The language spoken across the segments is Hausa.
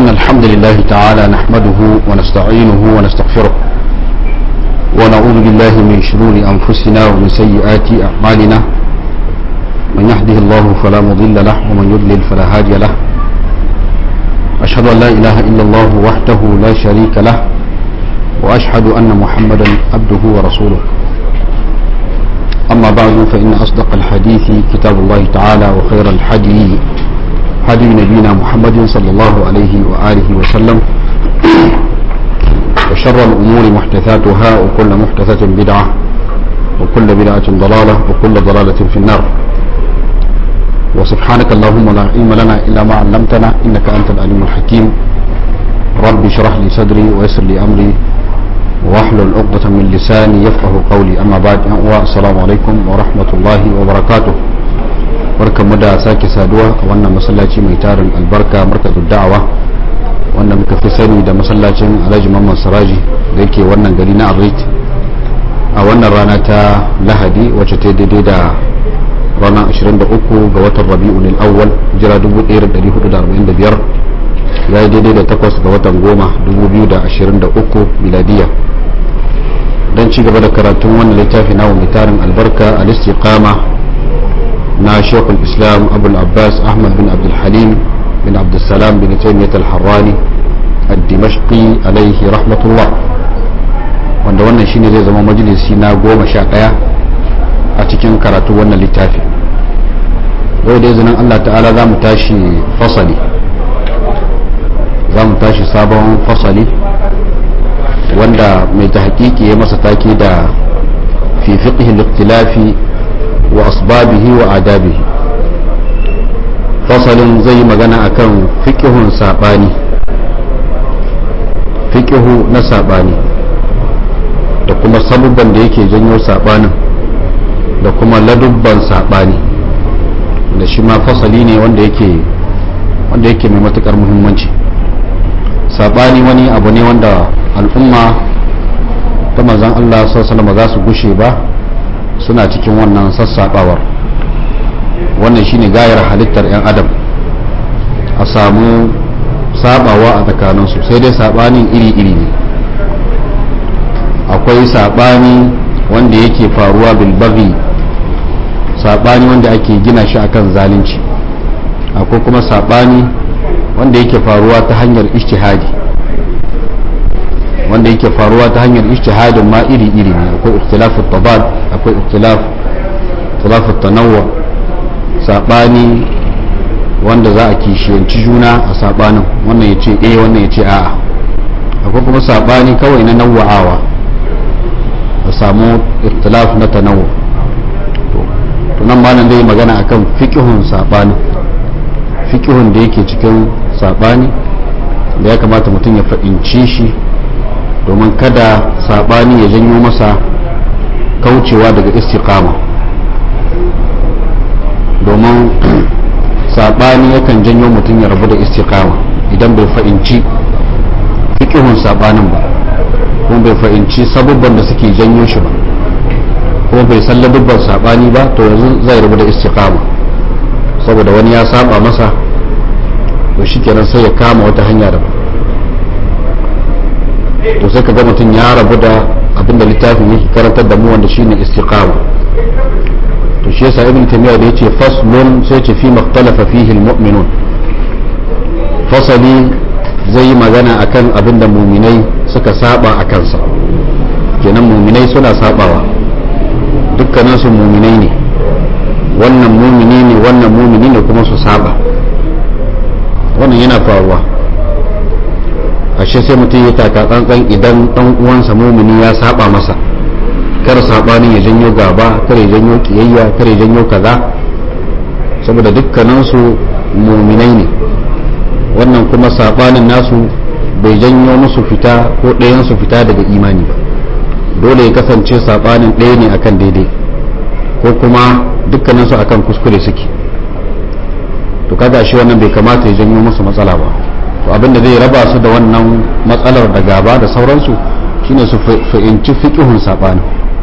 إن الحمد لله تعالى نحمده ونستعينه ونستغفره ونعوذ بالله من شرور أنفسنا ومن سيئات أعمالنا من يهده الله فلا مضل له ومن يضلل فلا هادي له أشهد أن لا إله إلا الله وحده لا شريك له وأشهد أن محمدا عبده ورسوله أما بعد فإن أصدق الحديث كتاب الله تعالى وخير الحديث هدي نبينا محمد صلى الله عليه وآله وسلم وشر الأمور محدثاتها وكل محدثة بدعة وكل بدعة ضلالة وكل ضلالة في النار وسبحانك اللهم لا علم لنا إلا ما علمتنا إنك أنت العليم الحكيم رب اشرح لي صدري ويسر لي أمري واحلل عقدة من لساني يفقه قولي أما بعد السلام عليكم ورحمة الله وبركاته barkan mu da sake saduwa a wannan masallaci mai tarin albarka markatu da'awa wanda muka fi sani da masallacin alhaji mamman saraji da yake wannan gari na arlit a wannan rana ta lahadi wacce ta daidai da ranar 23 ga watan rabi'un awwal jira 1445 ya yi daidai da 8 ga watan goma 2023 miladiya don ci gaba da karatun wannan littafi na mai tarin albarka al-istiqama na shekul islam abul abbas ahmad bin abdulhalim bin abdulsalam bin taimiyat al-harrani al-dimashqi alaihi rahmatullah wanda wannan shine zai zama majalisi na goma sha ɗaya a cikin karatu wannan littafi yau da izinin allah ta'ala za mu tashi fasali za mu tashi sabon fasali wanda mai ta hakiki ya masa take da fi fiqhi al-ikhtilafi wa asbabihi wa adabihi fasalin zai magana akan fiqhun sabani fiqhu na sabani da kuma sabubban da yake janyo sabanin da kuma ladubban sabani da shi ma fasali ne wanda yake wanda yake mai matukar muhimmanci sabani wani abu ne wanda al'umma ta manzan Allah sallallahu za su gushe ba suna cikin wannan sassaɓawar wannan shine gayar halittar 'yan adam a samu sabawa a tsakaninsu sai dai sabanin iri-iri ne akwai sabani wanda yake faruwa bilbaghi sabani wanda ake gina shi akan zalunci akwai kuma sabani wanda yake faruwa ta hanyar ijtihadi wanda yake faruwa ta hanyar ijtihadin ma iri-iri ne akwai ikhtilafu tabad akwai ikhtilaf ikhtilafu tanawwu sabani wanda za a kishiyanci juna a sabanin wannan ya ce eh wannan ya ce a'a akwai kuma sabani kawai na nawa'awa a samu ikhtilaf na tanawwu to nan malam zai magana akan fiqhun sabani fiqhun da yake cikin sabani da ya kamata mutum ya fahimci shi domin kada sabani ya janyo masa kaucewa daga istiqama domin sabani yakan janyo mutum ya rabu da istiqama idan bai fahimci fikihun sabanin ba kuma bai fahimci sabubban da suke janyo shi ba kuma bai san ladubban sabani ba to yanzu zai rabu da istiqama saboda wani ya saba masa to shikenan sai ya kama wata hanya daban to sai ka ga mutum ya rabu da abinda littafin yake karantar da mu wanda shine istiqama to shi yasa ibn taymiya da yace faslun sai ce fi makhtalafa fihi almu'minun fasali zai yi magana akan abinda muminai suka saba a kansa kenan muminai suna sabawa dukkanin su muminai ne wannan mumini ne wannan mumini ne kuma su saba wannan yana faruwa ashe sai mutum ya taka tsantsan idan dan uwansa mumini ya saba masa kar sabanin ya janyo gaba kar ya janyo kiyayya kar ya janyo kaza saboda dukkanin su muminai ne wannan kuma sabanin nasu bai janyo musu fita ko ɗayan su fita daga imani ba dole ya kasance sabanin ɗaya ne akan daidai ko kuma dukkanin su akan kuskure suke to kaga shi wannan bai kamata ya janyo musu matsala ba to abinda zai raba su da wannan matsalar da gaba da sauransu shine su fahimci fiqhun sabani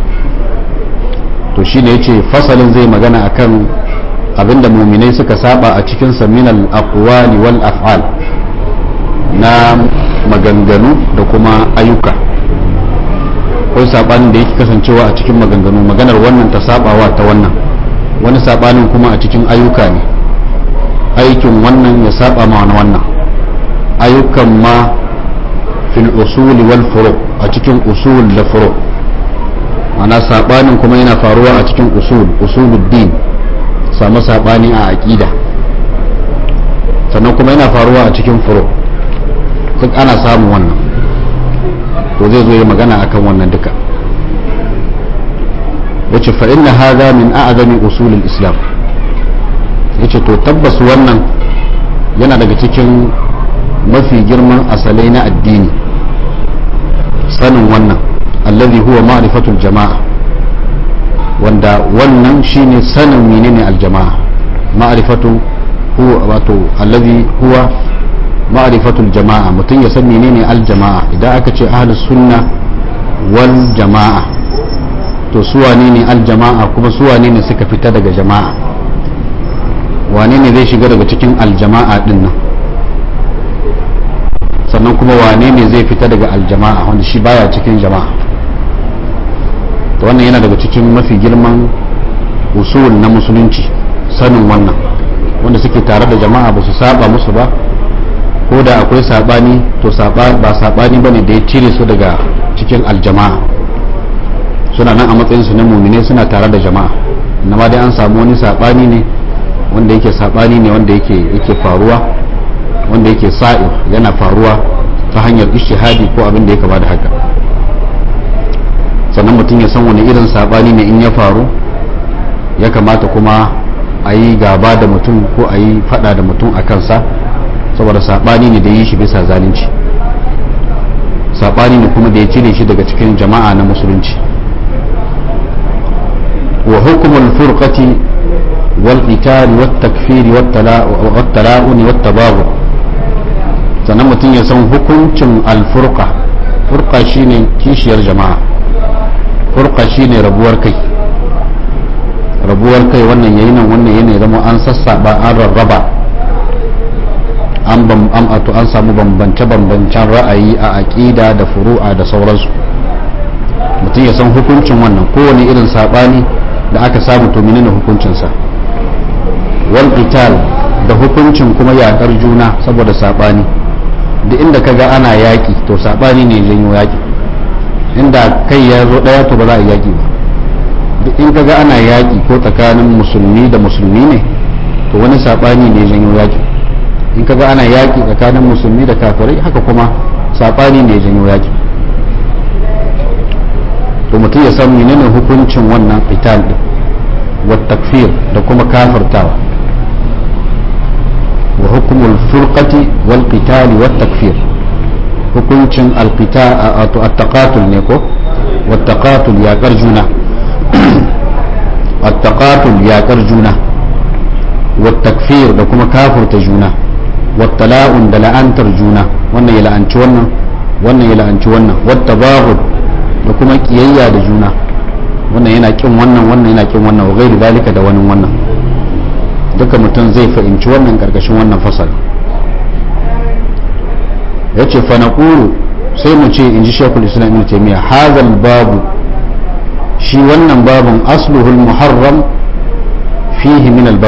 to shine yace fasalin zai magana akan abinda muminai suka saba a cikin sa min al aqwali wal af'al na maganganu da kuma ayyuka akwai sabanin da yake kasancewa a cikin maganganu maganar wannan ta sabawa ta wannan wani sabanin kuma a cikin ayyuka ne aikin wannan ya saba ma wani wannan ayyukan ma fil usuli wal furu a cikin usul da furu ana sabanin kuma yana faruwa a cikin usul usuluddin samu sabani a aqida sannan kuma yana faruwa a cikin furu duk ana samun wannan to zai zo ya magana akan wannan duka yace fa inna hadha min a'zami usul al-islam yace to tabbas wannan yana daga cikin mafi girman asalai na addini sanin wannan allazi huwa ma'rifatul jama'a wanda wannan shine sanin menene aljama'a ma'rifatu huwa wato allazi huwa ma'rifatul jama'a mutum ya san menene aljama'a idan aka ce ahlus sunna wal jama'a to su wane ne aljama'a kuma su wane ne suka fita daga jama'a wane ne zai shiga daga cikin aljama'a din nan sannan kuma wane ne zai fita daga aljama'a wanda shi baya cikin jama'a to wannan yana daga cikin mafi girman usul na musulunci sanin wannan wanda suke tare da jama'a ba su saba musu ba ko da akwai sabani to ba sabani ba ne da ya cire su daga cikin aljama'a suna nan a matsayin su na mumine suna tare da jama'a amma dai an samu wani sabani ne wanda yake sabani ne wanda yake yake faruwa wanda yake sa'ir yana faruwa ta hanyar ishtihadi ko abin da ya kama da haka sannan mutum ya san wani irin sabani ne in ya faru ya kamata kuma a yi gaba da mutum ko a yi fada da mutum a kansa saboda sabani ne da yi shi bisa zalunci sabani ne kuma da ya cire shi daga cikin jama'a na musulunci wa hukumul furqati wal qital wat takfir wat tala'un wat tabaghur sannan mutum ya san hukuncin alfurqa furqa shine kishiyar jama'a furqa shine rabuwar kai rabuwar kai wannan yayi nan wannan yana zama an sassaba an rarraba an bam am ato an samu bambance bambancen ra'ayi a aqida da furu'a da sauransu mutum ya san hukuncin wannan kowane irin sabani da aka samu to menene hukuncin sa wal qital da hukuncin kuma yakar juna saboda sabani da inda kaga ana yaki to sabani ne janyo yaki inda kai ya zo daya to ba za a yaki ba duk in kaga ana yaki ko tsakanin musulmi da musulmi ne to wani sabani ne janyo yaki in kaga ana yaki tsakanin musulmi da kafirai haka kuma sabani ne janyo yaki to mutum ya san menene hukuncin wannan qital din wa takfir da kuma kafirtawa wa hukumul furqati wal qitali wat takfir hukuncin alqita at-taqatul ne ko wat taqatul ya karjuna at-taqatul ya karjuna wat takfir da kuma kafirta juna wat tala'un da la'antar juna wannan ya la'anci wannan wannan ya la'anci wannan wat tabaghud da kuma kiyayya da juna wannan yana kin wannan wannan yana kin wannan wa gairu dalika da wani wannan duka mutum zai fahimci wannan karkashin wannan fasal ya ce fa naqulu sai mu ce in ji shekul islam ibn taymiya hadal babu shi wannan babun asluhul muharram fihi min al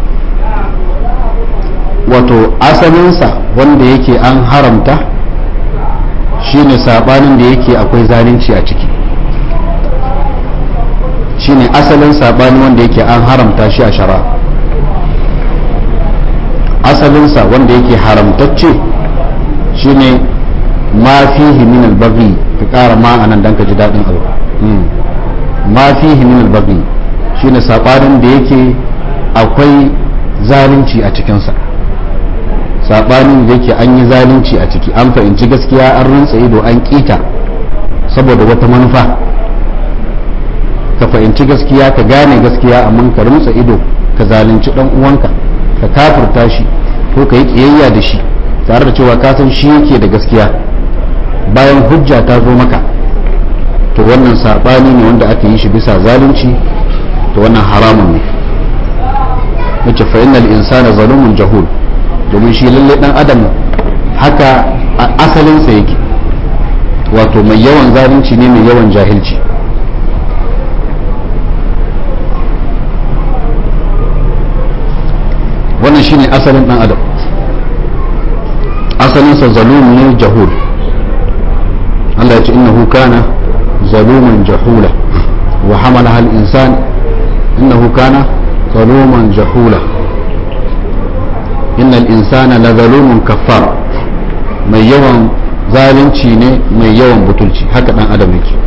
wato asalinsa wanda yake an haramta shine sabanin da yake akwai zalunci a ciki shine asalin sabani wanda yake an haramta shi a shara asalinsa wanda yake haramtacce shine ma fihi min al-baghi ka kara ma anan dan ka ji dadin abu ma fihi min al-baghi shine sabanin da yake akwai zalunci a cikinsa sabanin da yake an yi zalunci a ciki an fahimci gaskiya an rintsa ido an kita saboda wata manufa ka fahimci gaskiya ka gane gaskiya amma ka rintsa ido ka zalunci dan uwanka ka kafirta shi ko ka yi kiyayya da shi tare da cewa ka san shi yake da gaskiya bayan hujja ta zo maka to wannan sabani ne wanda aka yi shi bisa zalunci to wannan haramun ne yace fa innal insana zalumun jahul domin shi lalle dan adam haka asalinsa yake wato mai yawan zalunci ne mai yawan jahilci wannan shine asalin dan adam asalinsa zalum ne jahul Allah ya ce innahu kana zaluman jahula wa hamalaha al-insan innahu kana zaluman jahula innal insana la zalumun kaffar mai yawan zalunci ne mai yawan butulci haka dan adam yake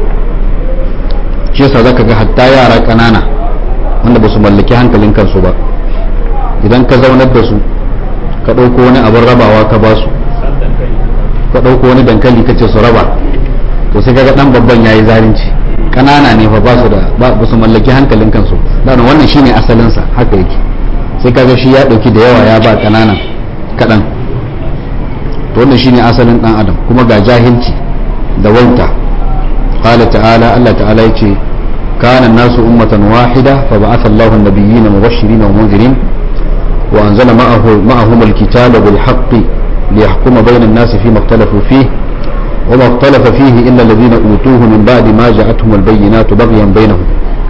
shi yasa zaka ga hatta yara kanana wanda ba su mallaki hankalin kansu ba idan ka zaunar da su ka ɗauko wani abin rabawa ka ba su ka ɗauko wani dankali ka ce su raba to sai kaga dan babban yayi zalunci kanana ne fa ba su da ba su mallaki hankalin kansu dan wannan shine asalin sa haka yake sai kaga shi ya dauki da yawa ya ba kanana kadan to wannan shine asalin dan adam kuma ga jahilci da wauta qala ta'ala Allah ta'ala yace kana nasu ummatan wahida fa ba'atha Allahu an-nabiyyina mubashirin wa munzirin wa anzala ma'ahu ma'ahum al-kitaba bil haqqi liyahkuma bayna an-nasi fima ikhtalafu fihi وما اختلف فيه إلا الذين أوتوه من بعد ما جاءتهم البينات بغيا بينهم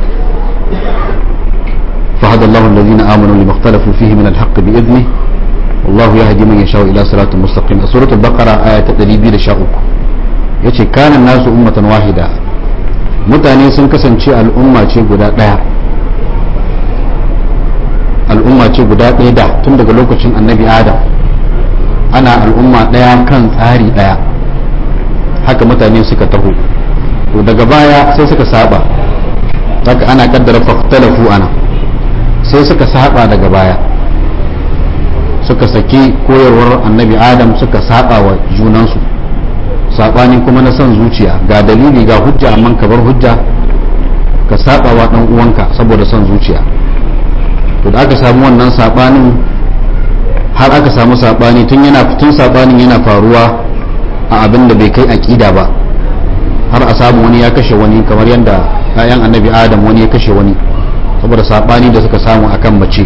فهدى الله الذين آمنوا لما اختلفوا فيه من الحق بإذنه والله يهدي من يشاء إلى صراط مستقيم سورة البقرة آية تدريبي لشاؤك yace kanan nasu ummatan wahida mutane sun kasance al'umma ce guda ɗaya al'umma ce guda ɗaya da tun daga lokacin annabi adam ana al'umma ɗaya kan tsari ɗaya haka mutane suka taho to daga baya sai suka saba haka ana kaddara faktalafu ana sai suka saba daga baya suka saki koyarwar annabi adam suka saba wa junansu sabani kuma na son zuciya ga dalili ga hujja amma ka bar hujja ka saba wa dan uwanka saboda son zuciya to da aka samu wannan sabanin har aka samu sabani tun yana tun sabanin yana faruwa a abin da bai kai aƙida ba har a samu wani ya kashe wani kamar yadda ‘ya'yan annabi adam wani ya kashe wani saboda saɓani da suka samu akan mace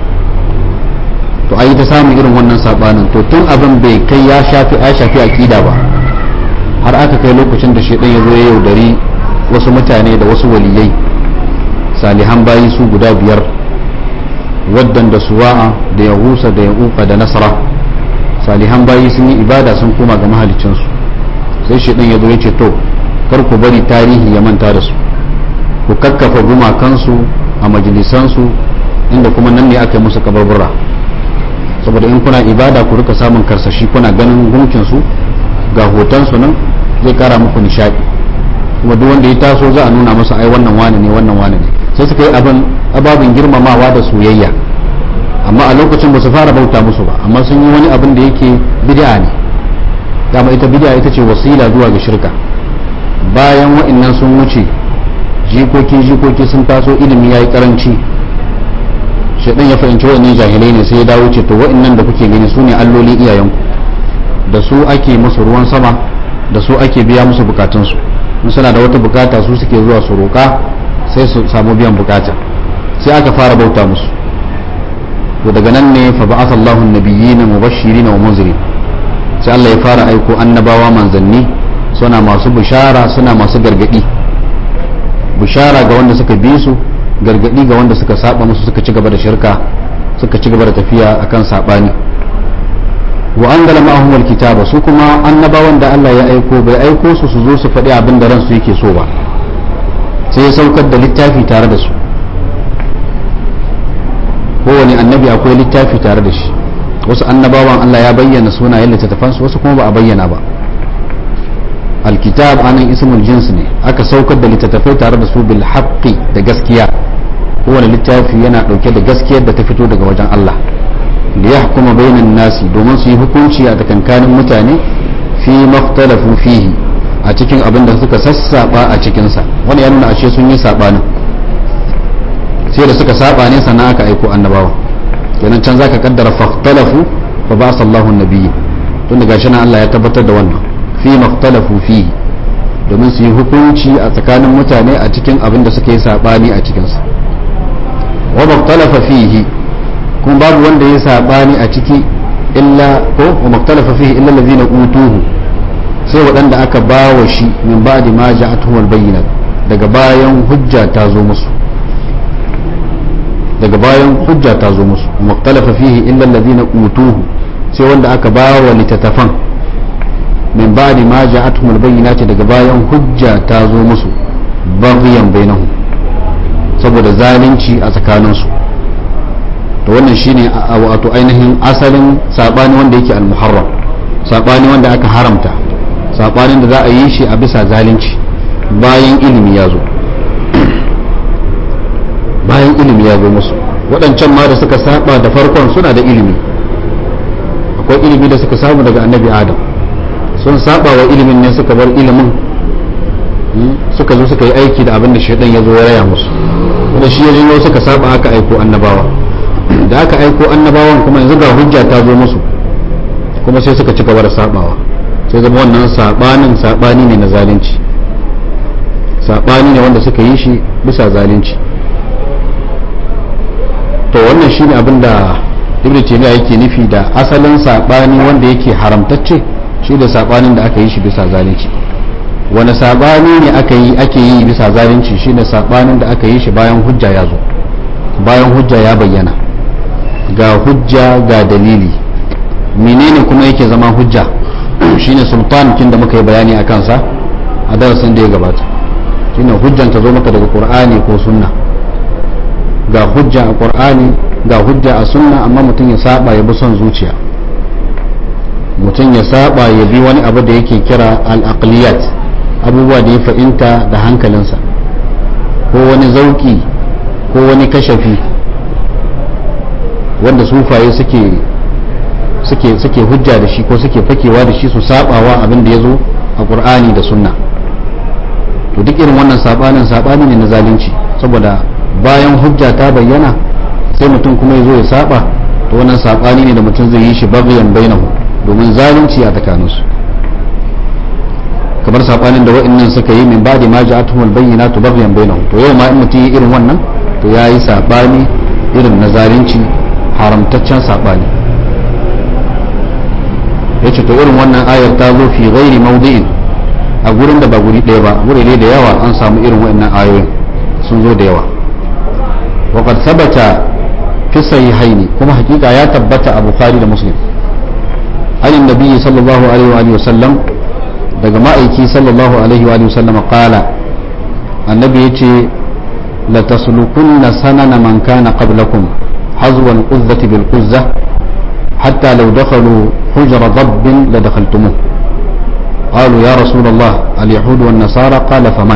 to a yi ta samun irin wannan saɓanin to tun abin bai kai ya shafi ya shafi aƙida ba har aka kai lokacin da shaidan ya zo ya yaudari wasu mutane da wasu waliyai salihan bayi su guda biyar waddan da suwa'a da yahusa da ya'uka da nasara salihan bayi sun yi ibada sun koma ga mahalicinsu sai shaidan ya zo ya ce to kar ku bari tarihi ya manta da su ku kakkafa gumakansu a majalisansu inda kuma nan ne aka yi musu kabarbura saboda in kuna ibada ku rika samun karsashi kuna ganin gunkinsu ga hotonsu nan zai kara muku nishadi kuma duk wanda ya taso za a nuna masa ai wannan wane ne wannan wane ne sai suka yi abin ababin girmamawa da soyayya amma a lokacin ba su fara bauta musu ba amma sun yi wani abin da yake bid'a ne dama ita bid'a ita ce wasila zuwa ga shirka bayan wa'annan sun wuce jikoki jikoki sun taso ilimi yayi karanci shaidan ya fahimci wa'annan jahilai ne sai ya dawo ce to wa'annan da kuke gani su ne alloli iyayenku da su ake musu ruwan sama da su ake biya musu bukatunsu in suna da wata bukata su suke zuwa su roƙa sai su samu biyan bukata sai aka fara bauta musu to daga nan ne fa ba'atha Allahu an-nabiyyina mubashirin wa munzirin sai Allah ya fara aiko annabawa manzanni suna masu bishara suna masu gargadi bishara ga wanda suka bi su gargadi ga wanda suka saba musu suka ci gaba da shirka suka ci gaba da tafiya akan sabani wa anzala ma'ahum al-kitaba su kuma annabawan da Allah ya aiko bai aiko su su zo su faɗi abin da ransu yake so ba sai ya saukar da littafi tare da su kowane annabi akwai littafi tare da shi wasu annabawan Allah ya bayyana sunayen littattafansu wasu kuma ba a bayyana ba alkitab anan ismul jins ne aka saukar da littattafai tare da su bil haqqi da gaskiya kowane littafi yana dauke da gaskiyar da ta fito daga wajen Allah da ya hukuma bainan nasi domin su yi hukunci a tsakankanin mutane fi maftalafu fihi a cikin abin da suka sassaba a cikinsa wani ya nuna ashe sun yi sabanin sai da suka saba ne sannan aka aiko annabawa kenan can zaka kaddara fahtalafu fa ba sallahu nabiyyi tun daga shi Allah ya tabbatar da wannan fi mahtalafu fihi domin su yi hukunci a tsakanin mutane a cikin abin da suka yi sabani a cikinsa wa mahtalafa fihi kuma babu wanda ya sabani a ciki illa ko wa maktalafa fihi illa allazina utuhu sai waɗanda aka bawa shi min ba'di ma ja'atuhum al-bayyinat daga bayan hujja ta zo musu daga bayan hujja ta zo musu wa maktalafa fihi illa allazina utuhu sai wanda aka bawa litatafan min ba'di ma ja'atuhum al-bayyinat daga bayan hujja ta zo musu baghyan bainahum saboda zalunci a tsakaninsu to wannan shine wato ainihin asalin sabani wanda yake al-muharram sabani wanda aka haramta sabanin da za a yi shi a bisa zalunci bayan ilimi ya zo bayan ilimi ya zo musu waɗancan ma da suka saba da farkon suna da ilimi akwai ilimi da suka samu daga annabi adam sun saba wa ilimin ne suka bar ilimin suka zo suka yi aiki da abin da shaidan ya zo ya raya musu wanda shi ya janyo suka saba aka aiko annabawa da aka aiko annabawan kuma yanzu ga hujja ta zo musu kuma sai suka ci gaba da sabawa sai zama wannan sabanin sabani ne na zalunci sabani ne wanda suka yi shi bisa zalunci to wannan shine abin da ibnu taymiya yake nufi da asalin sabani wanda yake haramtacce shi da sabanin da aka yi shi bisa zalunci wani sabani ne aka yi ake yi bisa zalunci shine sabanin da aka yi shi bayan hujja ya zo bayan hujja ya bayyana ga hujja ga dalili menene kuma yake zama hujja shine sultan kin da muka yi bayani a kansa a darasin da ya gabata shine hujjan ta zo maka daga qur'ani ko sunna ga hujja a qur'ani ga hujja a sunna amma mutum ya saba ya bi son zuciya mutum ya saba ya bi wani abu da yake kira al-aqliyat abubuwa da ya fahimta da hankalinsa ko wani zauki ko wani kashafi wanda sufaye suke suke suke hujja da shi ko suke fakewa da shi su sabawa abin da ya zo a qur'ani da sunna to duk irin wannan sabanin sabani ne na zalunci saboda bayan hujja ta bayyana sai mutum kuma ya zo ya saba to wannan sabani ne da mutum zai yi shi bagiyan bainahu domin zalunci a tsakaninsu kamar sabanin da wa'annan suka yi min ba'di ma ja'atuhum al-bayyinatu baghyan bainahum to yau ma in mutum yi irin wannan to yayi sabani irin na zalunci haramtaccen sabani yace to irin wannan ayar ta zo fi ghairi mawdi'in a gurin da ba guri ɗaya ba guri da yawa an samu irin wa'annan ayoyin sun zo da yawa wa qad sabata fi sahihaini kuma hakika ya tabbata a bukhari da muslim an annabi sallallahu alaihi wa sallam daga ma'aiki sallallahu alaihi wa sallam qala annabi yace la taslukunna sanana man kana qablakum hazwa al-quzzati bil quzza hatta law dakhalu hujra dabb la dakhaltumuh قالوا يا رسول الله اليهود والنصارى قال فمن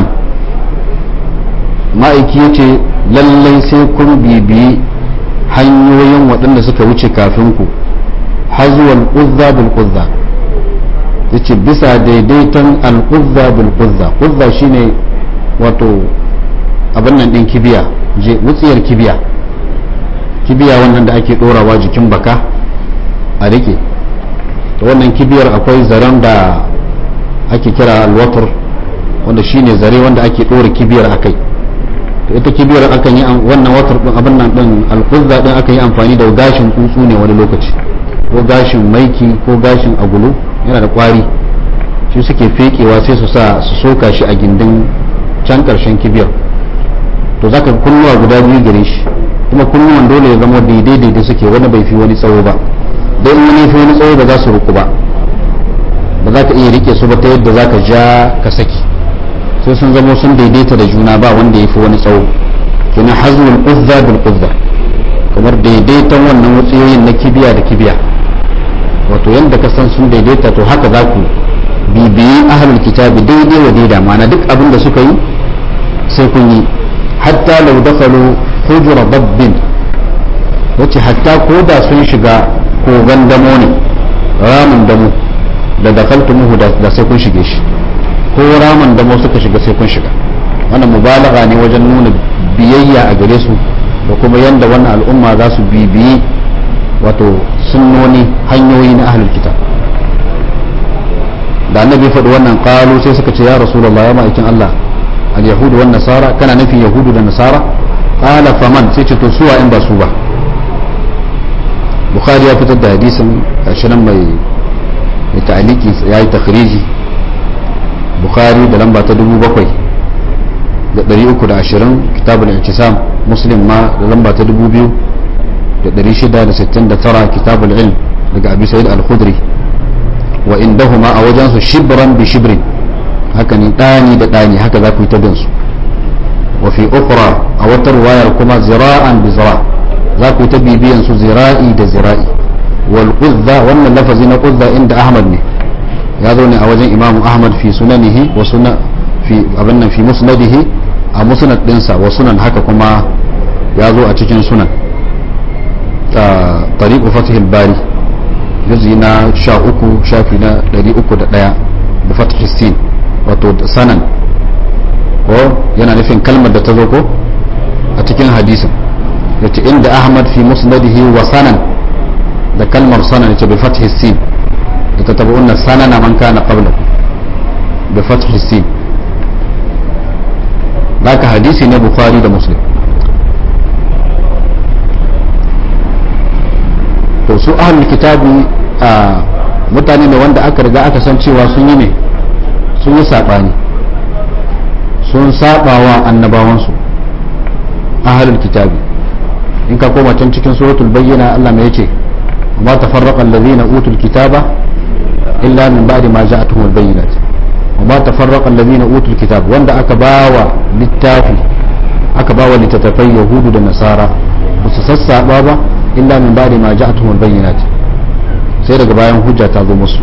ma'aiki ya ce lallai sai kun bibiyi hanyoyin waɗanda suka wuce kafin ku hazuwal uzza bil uzza ya ce bisa daidaiton al-uzza bil uzza uzza shine wato abin nan ɗin kibiya je wutsiyar kibiya kibiya wannan da ake ɗorawa jikin baka a rike wannan kibiyar akwai zaren da ake kira alwatar wanda shine zare wanda ake ɗora kibiyar akai to ita kibiyar akan yi wannan watar din abin nan din alquzza din akan yi amfani da gashin tsuntsu ne wani lokaci ko gashin maiki ko gashin agulu yana da kwari shi suke fekewa sai su sa su soka shi a gindin can karshen kibiyar to zaka kunnuwa guda biyu gare shi kuma kunnuwan dole ya zama daidai daidai suke wani bai fi wani tsawo ba dai in wani fi wani tsawo ba za su ruku ba ba za ka iya rike su ba ta yadda za ka ja ka saki sai sun zamo sun daidaita da juna ba wanda ya fi wani tsawo kina hazmul uzza bil uzza kamar daidaiton wannan wutsiyoyin na kibiya da kibiya wato yadda ka san sun daidaita to haka za ku bibiyi ahlul kitabi daidai wa daida ma'ana duk abin da suka yi sai kun yi hatta law dakhalu hujra dabbin yace hatta ko da sun shiga kogan damo ne ramin damo da dakaltumuhu da sai kun shige shi ko ramin damo suka shiga sai kun shiga wannan mubalaga ne wajen nuna biyayya a gare su da kuma yanda wannan al'umma za su bibiyi wato sunnoni hanyoyi na ahlul kitab da annabi faɗi wannan qalu sai suka ce ya rasulullah ya ma'aikin Allah al-yahudu wan nasara kana nufin yahudu da nasara qala faman sai ce to suwa in ba su ba bukhari ya fitar da hadisin ashirin mai mai ta'aliki ya yi takhriji bukhari da lamba ta dubu bakwai da ɗari uku da ashirin kitabul i'tisam muslim ma da lamba ta dubu biyu da ɗari shida da sittin da tara kitabul ilm daga abi sa'id al-khudri wa indahuma a wajensu shibran bi shibrin haka ne ɗani da ɗani haka za ku yi ta bin su wa fi ukra a wata ruwayar kuma zira'an bi zira za ku yi ta bibiyan su zira'i da zira'i wal qudza wannan lafazi na qudza inda ahmad ne ya zo ne a wajen imamu ahmad fi sunanihi wa suna fi abin nan fi musnadihi a musnad dinsa wa sunan haka kuma ya zo a cikin sunan tariqu fathil bari juzi na sha uku shafi na ɗari uku da ɗaya da fathil sin wato sanan ko yana nufin kalmar da ta zo ko a cikin hadisin yace inda ahmad fi musnadihi wa sanan da kalmar sanan yace bi fathil sin da ta tabu'unna sanana man kana qabla bi fathil sin haka hadisi ne bukhari da muslim to su ahlul kitabi a mutane ne wanda aka riga aka san cewa sun yi ne sun yi saɓani sun saɓawa annabawansu ahlul kitabi in ka koma can cikin suratul bayyana Allah mai yace ma tafarraqa alladhina utul kitaba illa min ba'di ma ja'atuhumul bayyinat wa ma tafarraqa alladhina utul kitab wanda aka bawa littafi aka bawa littattafai yahudu da nasara ba su sassaba ba illa min ba'di ma ja'atuhumul bayyinat sai daga bayan hujja ta zo musu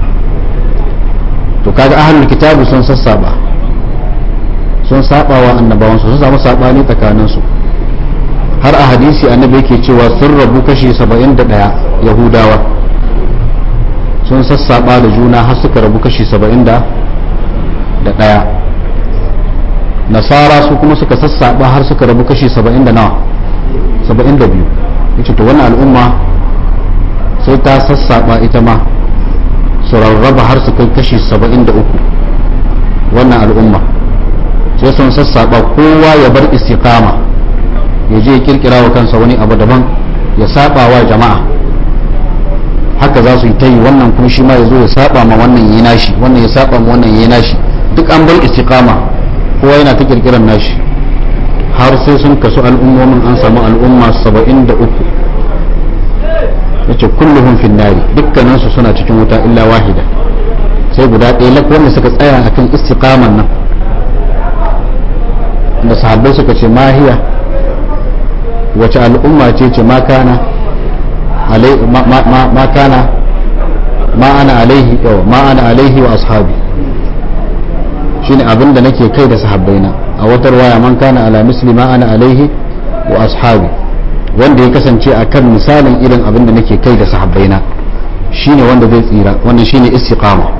to kaga ahlul kitabi sun sassaba sun saba wa annabawansu sun samu sabani tsakanin su har a hadisi annabi yake cewa sun rabu kashi 71 yahudawa sun sassaba da juna har suka rabu kashi 71 nasara su kuma suka sassaba har suka rabu kashi 70 da nawa 72 yace to wannan al'umma sai ta sassaba ita ma su rarraba har su kai kashi 73 wannan al'umma sai sun sassaba kowa ya bar istiqama ya je ya kirkira wa kansa wani abu daban ya saba wa jama'a haka za su yi ta yi wannan kuma shi ma ya zo ya saba ma wannan yi nashi wannan ya saba ma wannan yi nashi duk an bar istiqama kowa yana ta kirkiran nashi har sai sun kasu al'ummomin an samu al'umma 73 yace kulluhum fin nari dukkaninsu suna cikin wuta illa wahida sai guda ɗaya lak wanda suka tsaya akan istiqaman nan da sahabbai suka ce mahiya wace al'umma ce ce ma kana ma kana ma ana alaihi ma ana alaihi wa ashabi shine abin da nake kai da sahabbaina a watar waya man kana ala misli ma ana alaihi wa ashabi wanda ya kasance a kan misalin irin abin da nake kai da sahabbaina shine wanda zai tsira wannan shine istiqama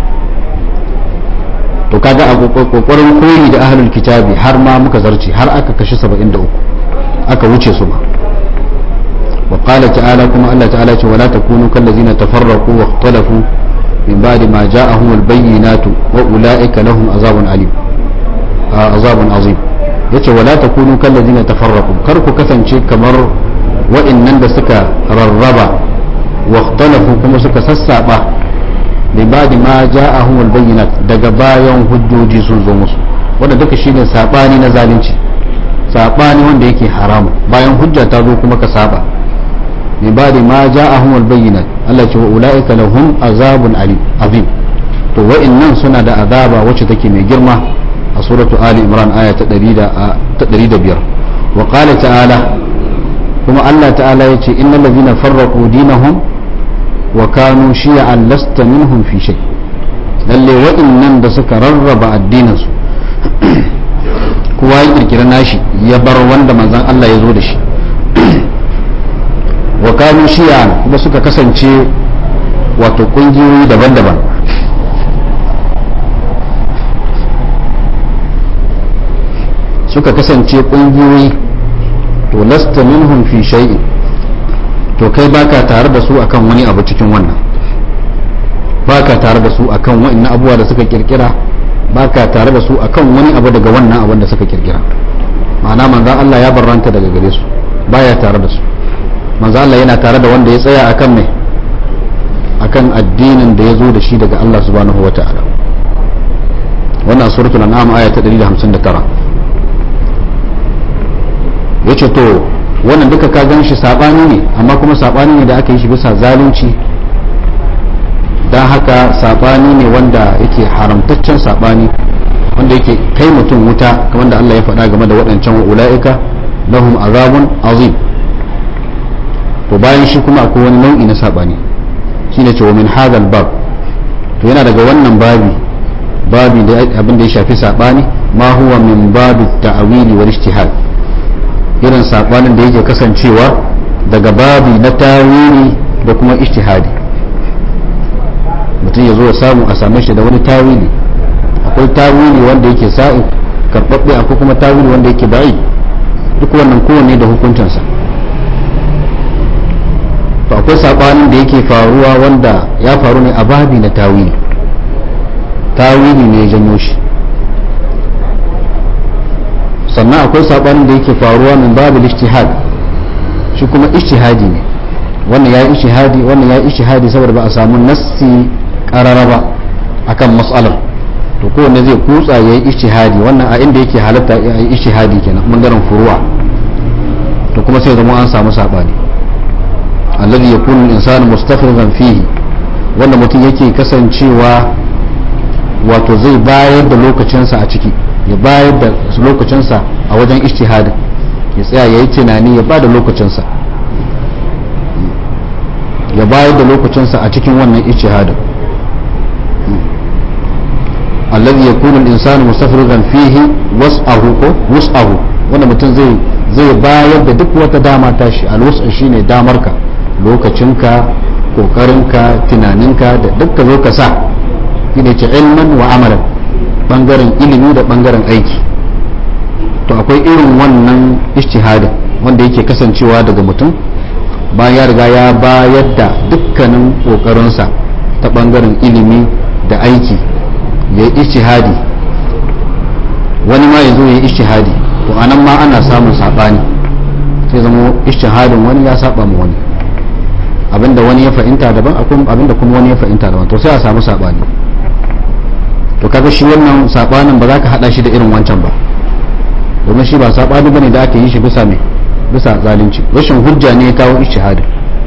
to kaga a kokarin koyi da ahlul kitabi har ma muka zarce har aka kashi 73 aka wuce su ba wa qala ta'ala kuma Allah ta'ala ce wala takunu kallazina tafarraqu wa ikhtalafu min ba'di ma ja'ahum al-bayyinatu wa ulaika lahum azabun alim azabun azim yace wala takunu kallazina tafarraqu kar ku kasance kamar wa'annan da suka rarraba wa ikhtalafu kuma suka sassaba bi ba'di ma ja'ahum al-bayyinat daga bayan hujjoji sun zo musu wanda duka shine sabani na zalunci sabani wanda yake haramu bayan hujja ta zo kuma ka saba bi ba'di ma ja'ahum al-bayyinat Allah ce wa ulaika lahum azabun alim azim to wa'annan suna da azaba wacce take mai girma a suratu ali imran aya ta 105 wa qala ta'ala kuma Allah ta'ala yace innal ladhina farraqu dinahum wa kanu shi'an lasta minhum fi shay lalle wa'annan da suka rarraba addinin su kowa ya kirkira nashi ya bar wanda manzon Allah ya zo da shi wa kanu shi'an kuma suka kasance wato kungiyoyi daban-daban suka kasance kungiyoyi to lasta minhum fi shay'in to kai baka tare da su akan wani abu cikin wannan baka tare da su akan wa'annan abubuwa da suka kirkira baka tare da su akan wani abu daga wannan abin da suka kirkira ma'ana manzon Allah ya barranta daga gare su baya tare da su manzo Allah yana tare da wanda ya tsaya akan mai akan addinin da ya zo da shi daga Allah subhanahu wata'ala wannan suratul an'am aya ta 159 yace to wannan duka ka gan shi sabani ne amma kuma sabani ne da aka yi shi bisa zalunci don haka sabani ne wanda yake haramtaccen sabani wanda yake kai mutum wuta kamar da Allah ya faɗa game da waɗancan ula'ika lahum azabun azim to bayan shi kuma akwai wani nau'i na sabani shine ce wa min hadal bab to yana daga wannan babi babi da abin da ya shafi sabani ma huwa min babi ta'wili wal ijtihad irin sabanin da yake kasancewa daga babi na tawili da kuma ijtihadi mutum ya zo ya samu a same shi da wani tawili akwai tawili wanda yake sa'i karɓaɓɓe akwai kuma tawili wanda yake ba'i duk wannan kowanne da hukuncinsa to akwai sabanin da yake faruwa wanda ya faru ne a babi na tawili tawili ne ya janyo shi sannan akwai sabanin da yake faruwa min babu ijtihad shi kuma ijtihadi ne wannan ya yi ijtihadi wannan ya yi ijtihadi saboda ba a samu nassi karara ba akan mas'alar to kowanne zai kutsa ya yi ijtihadi wannan a inda yake halatta ya yi ijtihadi kenan bangaren furuwa to kuma sai zama an samu sabani alladhi yakunu al-insanu mustafridan fihi wanda mutum yake kasancewa wato zai bayar da lokacinsa a ciki ya bayar da lokacinsa a wajen ijtihadin ya tsaya ya yi tunani ya ba da lokacinsa ya bayar da lokacinsa a cikin wannan ijtihadin alladhi yakunu al-insanu mustafridan fihi was'ahu ko wus'ahu wanda mutum zai zai bayar da duk wata dama tashi al-wus'a shine damarka lokacinka kokarinka tunaninka da dukkan zo ka sa shine ce ilman wa amalan bangaren ilimi da bangaren aiki to akwai irin wannan ijtihadin wanda yake kasancewa daga mutum bayan ya riga ya bayar da dukkanin kokarinsa ta bangaren ilimi da aiki ya yi ijtihadi wani ma ya zo ya yi ijtihadi to anan ma ana samun saɓani sai zama ijtihadin wani ya saba mu wani abinda wani ya fahimta daban abinda kuma wani ya fahimta daban to sai a samu saɓani to kaga shi wannan sabanin ba za ka hada shi da irin wancan ba domin shi ba sabani bane da aka yi shi bisa me bisa zalunci rashin hujja ne ya kawo ijtihadi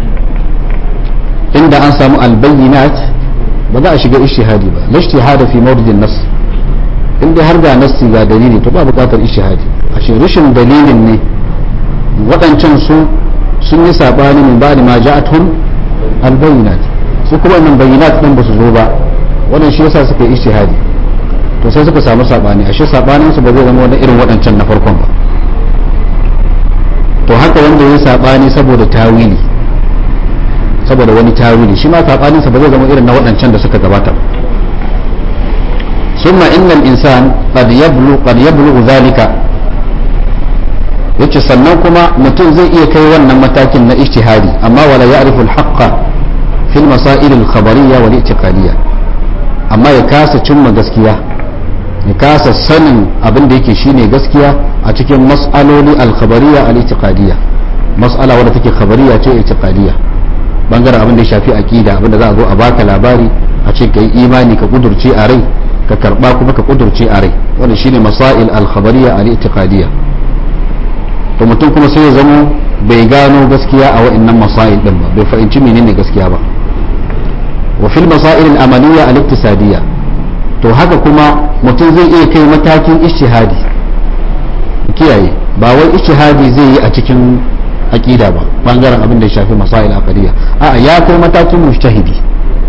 inda an samu albayyinat ba za a shiga ijtihadi ba la ijtihada fi mawridin nas inda har ga nassi ga dalili to ba buƙatar ijtihadi ashe rashin dalilin ne waɗancan su sun yi sabani min ba'di ma ja'atuhum albayyinat su kuma nan bayyinat din ba su zo ba wannan shi yasa suka yi ijtihadi to sai suka samu sabani ashe sabanin su ba zai zama wani irin waɗancan na farkon ba to haka wanda ya sabani saboda tawili saboda wani tawili shi ma sabanin sa ba zai zama irin na waɗancan da suka gabata ba summa innal insan qad yablu qad yablu zalika yace sannan kuma mutum zai iya kai wannan matakin na ijtihadi amma wala ya'rifu al-haqqa fil masail al-khabariyya wal i'tiqadiyya amma ya kasa cimma gaskiya ya kasa sanin abin da yake shine gaskiya a cikin mas'aloli al-khabariyya al-i'tiqadiyya mas'ala wadda take khabariyya ce i'tiqadiyya bangaren abin da ya shafi aqida abin da za a zo a baka labari a ce kai imani ka kudurce a rai ka karba kuma ka kudurce a rai wannan shine masail al-khabariyya al-i'tiqadiyya to mutum kuma sai ya zama bai gano gaskiya a wa'annan masail din ba bai fahimci menene gaskiya ba wa fil masail al-amaliyya al-iktisadiyya to haka kuma mutum zai iya kai matakin ijtihadi kiyaye ba wai ijtihadi zai yi a cikin aqida ba bangaren abin da ya shafi masail aqidiyya a ya kai matakin mujtahidi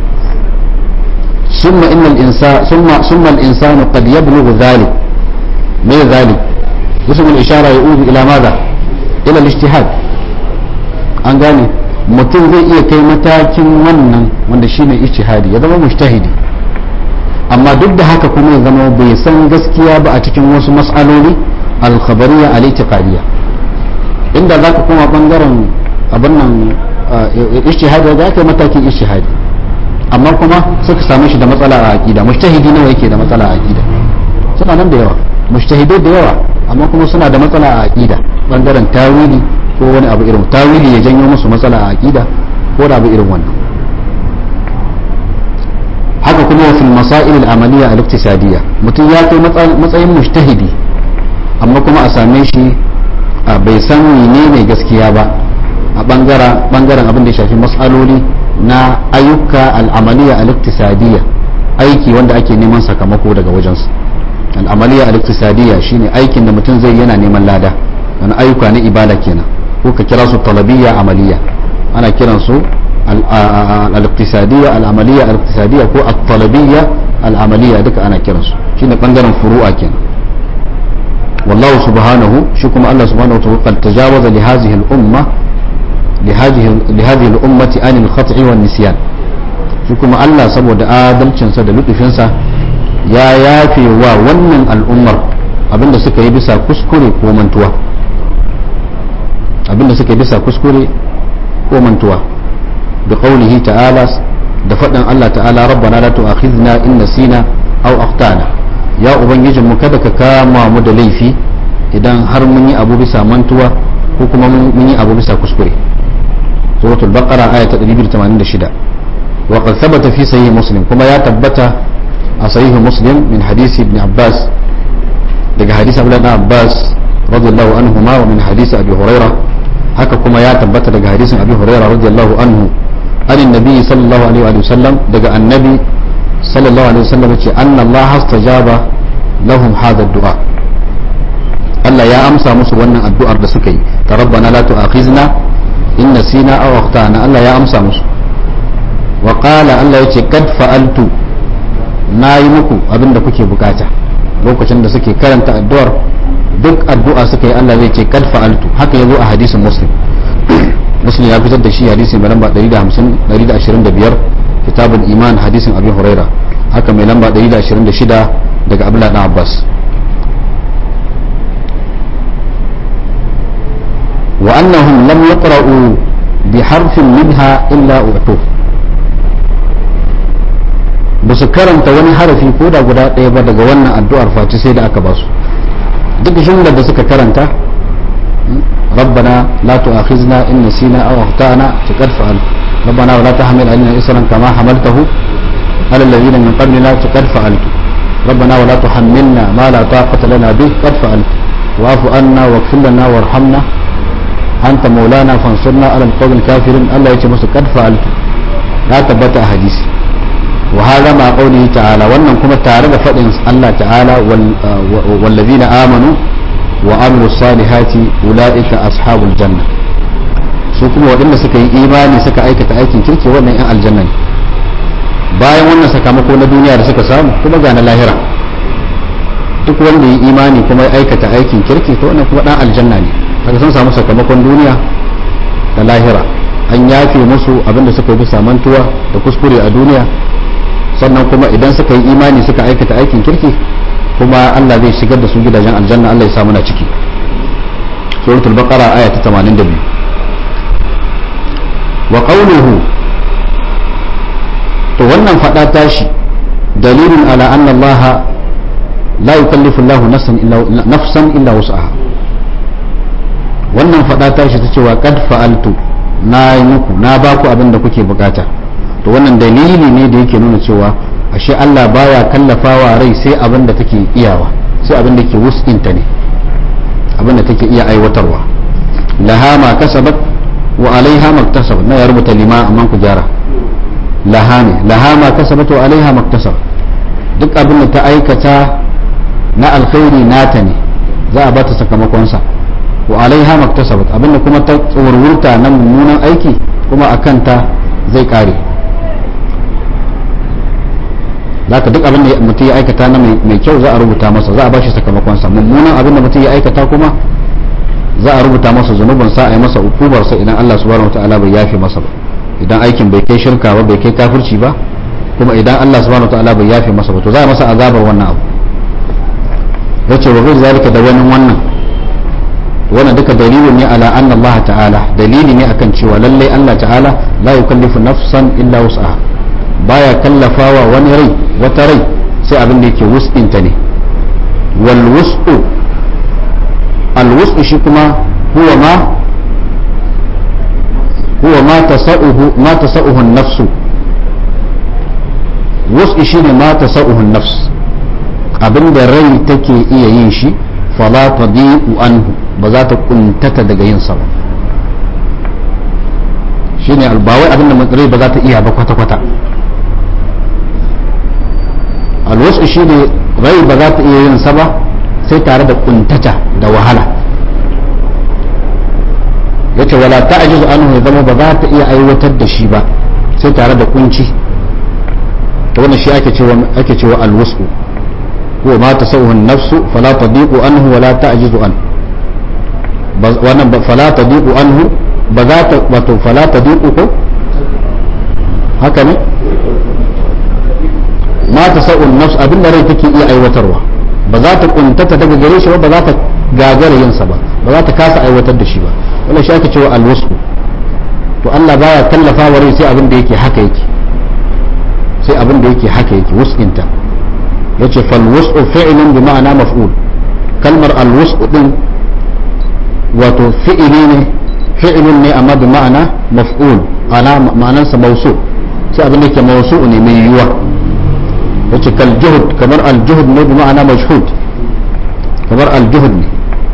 ثم إن الإنسان ثم ثم الإنسان قد يبلغ ذلك ما ذلك اسم الإشارة يؤول إلى ماذا إلى الاجتهاد an gane mutum zai iya kai matakin wannan wanda shine ijtihadi ya zama mujtahidi amma duk da haka kuma ya zama bai san gaskiya ba a cikin wasu mas'aloli al-khabariyya al-i'tiqadiyya inda zaka koma bangaren abin nan ijtihadi za ka matakin ijtihadi amma kuma suka same shi da matsala a aqida mujtahidi nawa yake da matsala a aqida suna nan da yawa mujtahidai da yawa amma kuma suna da matsala a aqida bangaren tawili ko wani abu irin tawili ya janyo musu matsala a aqida ko da abu irin wannan haka kuma wa fil masail al amaliya al iktisadiyya mutum ya kai matsayin mujtahidi amma kuma a same shi bai san menene gaskiya ba a bangaren bangaren abin da ya shafi matsaloli na ayyuka al amaliya al iktisadiyya aiki wanda ake neman sakamako daga wajensu al amaliya al iktisadiyya shine aikin da mutum zai yana neman lada wani ayyuka na ibada kenan ko ka kira su talabiyya amaliya ana kiran su al-iqtisadiyya al-amaliyya al-iqtisadiyya ko at-talabiyya al-amaliyya duka ana kiran su shine bangaren furu'a kenan wallahu subhanahu shi kuma Allah subhanahu wa ta'ala tajawaza li hadhihi al-umma li hadhihi li hadhihi al-ummati an al-khat'i wan nisyan shi kuma Allah saboda adalcin sa da ludufin sa ya yafe wa wannan al'ummar abinda suka yi bisa kuskure ko mantuwa abinda suka yi bisa kuskure ko mantuwa da qaulihi ta'ala da faɗin Allah ta'ala rabbana la tu'akhidna in nasina aw akhtana ya ubangijin mu kada ka kama mu da laifi idan har mun yi abu bisa mantuwa ko kuma mun yi abu bisa kuskure suratul baqara aya ta 286 wa qad thabata fi sahih muslim kuma ya tabbata a sahih muslim min hadisi ibn abbas daga hadisi abdullah ibn abbas radiyallahu anhuma wa min hadisi abi hurairah haka kuma ya tabbata daga hadisin abi hurairah radiyallahu anhu an annabi sallallahu alaihi wa sallam daga annabi sallallahu alaihi wa sallam yace anna allah astajaba lahum hadha ad-du'a Allah ya amsa musu wannan addu'ar da suka yi ta rabbana la tu'akhizna in nasina aw akhtana Allah ya amsa musu wa qala Allah yace kad fa'altu nayi muku abinda kuke bukata lokacin da suke karanta addu'ar duk addu'a suka yi Allah zai ce kad fa'altu haka yazo a hadisin muslim muslim ya fitar da shi hadisi mai lamba 150 125 kitabul iman hadisin abi huraira haka mai lamba 126 daga abdullah ibn abbas wa annahum lam yaqra'u bi harfin minha illa utuh ba su karanta wani harafi ko da guda ɗaya ba daga wannan addu'ar face sai da aka ba su duk jumlar da suka karanta ربنا لا تؤاخذنا إن نسينا أو أخطأنا فقد فعلت ربنا ولا تحمل علينا إسرا كما حملته على الذين من قبلنا فقد فعلت ربنا ولا تحملنا ما لا طاقة لنا به قد فعلت واعف عنا واغفر لنا وارحمنا أنت مولانا فانصرنا على القوم الكافرين الله يتمس قد فعلت لا تبت حديث وهذا مع قوله تعالى وأنهم كما تعالى فإن الله تعالى والذين آمنوا وعملوا الصالحات أولئك أصحاب الجنة su kuma waɗanda suka yi imani suka aikata aikin kirki wannan 'yan aljanna ne bayan wannan sakamako na duniya da suka samu kuma ga na lahira duk wanda yi imani kuma ya aikata aikin kirki to wannan kuma ɗan aljanna ne daga sun samu sakamakon duniya da lahira an yafe musu abinda suka yi bisa mantuwa da kuskure a duniya sannan kuma idan suka yi imani suka aikata aikin kirki kuma Allah zai shigar da su gidajen aljanna Allah ya sa muna ciki suratul baqara aya ta 82 wa qawluhu to wannan fada tashi dalilun ala anna Allah la yukallifu Allah nafsan illa nafsan illa wus'aha wannan fada tashi ta cewa qad fa'altu na yi muku na ba ku abin da kuke bukata to wannan dalili ne da yake nuna cewa ashe Allah baya kallafawa rai sai abin da take iyawa sai abin da ke wus'inta ne abin da take iya aiwatarwa laha ma kasabat wa alaiha maktasabat na ya rubuta lima amma ku gyara laha ne laha ma kasabat wa alaiha maktasabat duk abin da ta aikata na alkhairi nata ne za a bata sakamakonsa wa alaiha maktasabat abin da kuma ta tsorurta na mummunan aiki kuma a kanta zai kare zaka duk abin da mutum ya aikata na mai kyau za a rubuta masa za a bashi sakamakonsa mummunan abin da mutum ya aikata kuma za a rubuta masa zunubin sa a yi masa ukubarsa idan Allah subhanahu wataala bai yafe masa ba idan aikin bai kai shirka ba bai kai kafirci ba kuma idan Allah subhanahu wataala bai yafe masa ba to za a masa azabar wannan abu yace wa ghayr zalika da wani wannan wannan duka dalilin ne ala anna Allah ta'ala dalili ne akan cewa lalle Allah ta'ala la yukallifu nafsan illa wus'aha baya kallafawa wani rai wata rai sai abin da yake wus'inta ne wal wus'u al wus'u shi kuma huwa ma huwa ma tasa'uhu ma tasa'uhu an-nafsu wus'i shine ma tasa'uhu an-nafs abinda rai take iya yin shi fala tadiqu anhu ba za ta kuntata daga yin sa ba shine albawai abinda rai ba za ta iya ba kwata kwata alwasu shine rai ba za ta iya yin sa ba sai tare da kuntata da wahala yace wala ta'jizu anhu ya zama ba za ta iya aiwatar da shi ba sai tare da kunci to wannan shi ake cewa ake cewa alwasu هو ما تسوه النفس فلا تضيق عنه ولا تعجز عنه wannan fala tadiqu anhu ba za ta wato fala tadiqu ko haka ne ma ta sa'un nafs abin da rai take iya aiwatarwa ba za ta kuntata daga gare shi ba ba za ta gagara yin sa ba ba za ta kasa aiwatar da shi ba wannan shi ake cewa alwasu to Allah baya tallafa wa rai sai abin da yake haka yake sai abin da yake haka yake wus'inta yace fal wus'u fi'lun bi ma'ana maf'ul kalmar al wus'u din wato fi'ili ne fi'lun ne amma bi ma'ana maf'ul ana ma'anansa mawsu sai abin da ke mawsu ne mai yiwuwa yace kal juhud kamar al juhud ne bi ma'ana majhud kamar al juhud ne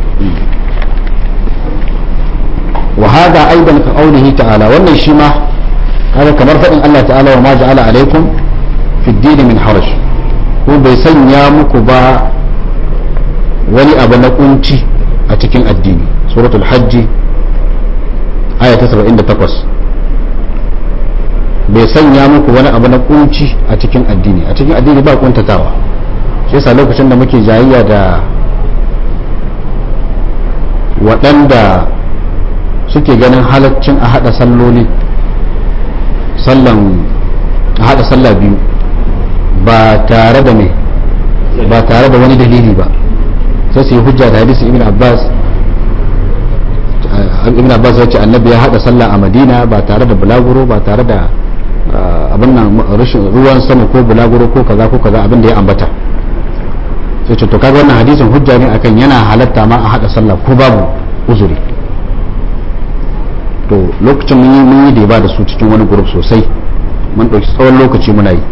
wa hada aidan ka qawlihi ta'ala wannan shi ma haka kamar fadin Allah ta'ala wa ma ja'ala alaikum fi ad min haraj ko bai sanya muku ba wani abu na kunci a cikin addini suratul hajji aya ta 78 bai sanya muku wani abu na kunci a cikin addini a cikin addini ba kuntatawa shi yasa lokacin da muke jayayya da waɗanda suke ganin halaccin a haɗa salloli sallan a haɗa sallah biyu ba tare da me ba tare da wani dalili ba sai su yi hujja da hadisi ibn abbas ibn abbas ya ce annabi ya hada sallah a madina ba tare da bulaguro ba tare da abin nan rashin ruwan sama ko bulaguro ko kaza ko kaza abin da ya ambata sai ce to kaga wannan hadisin hujja ne akan yana halatta ma a hada sallah ko babu uzuri to lokacin mun yi mun yi da ba da su cikin wani group sosai mun dauki tsawon lokaci muna yi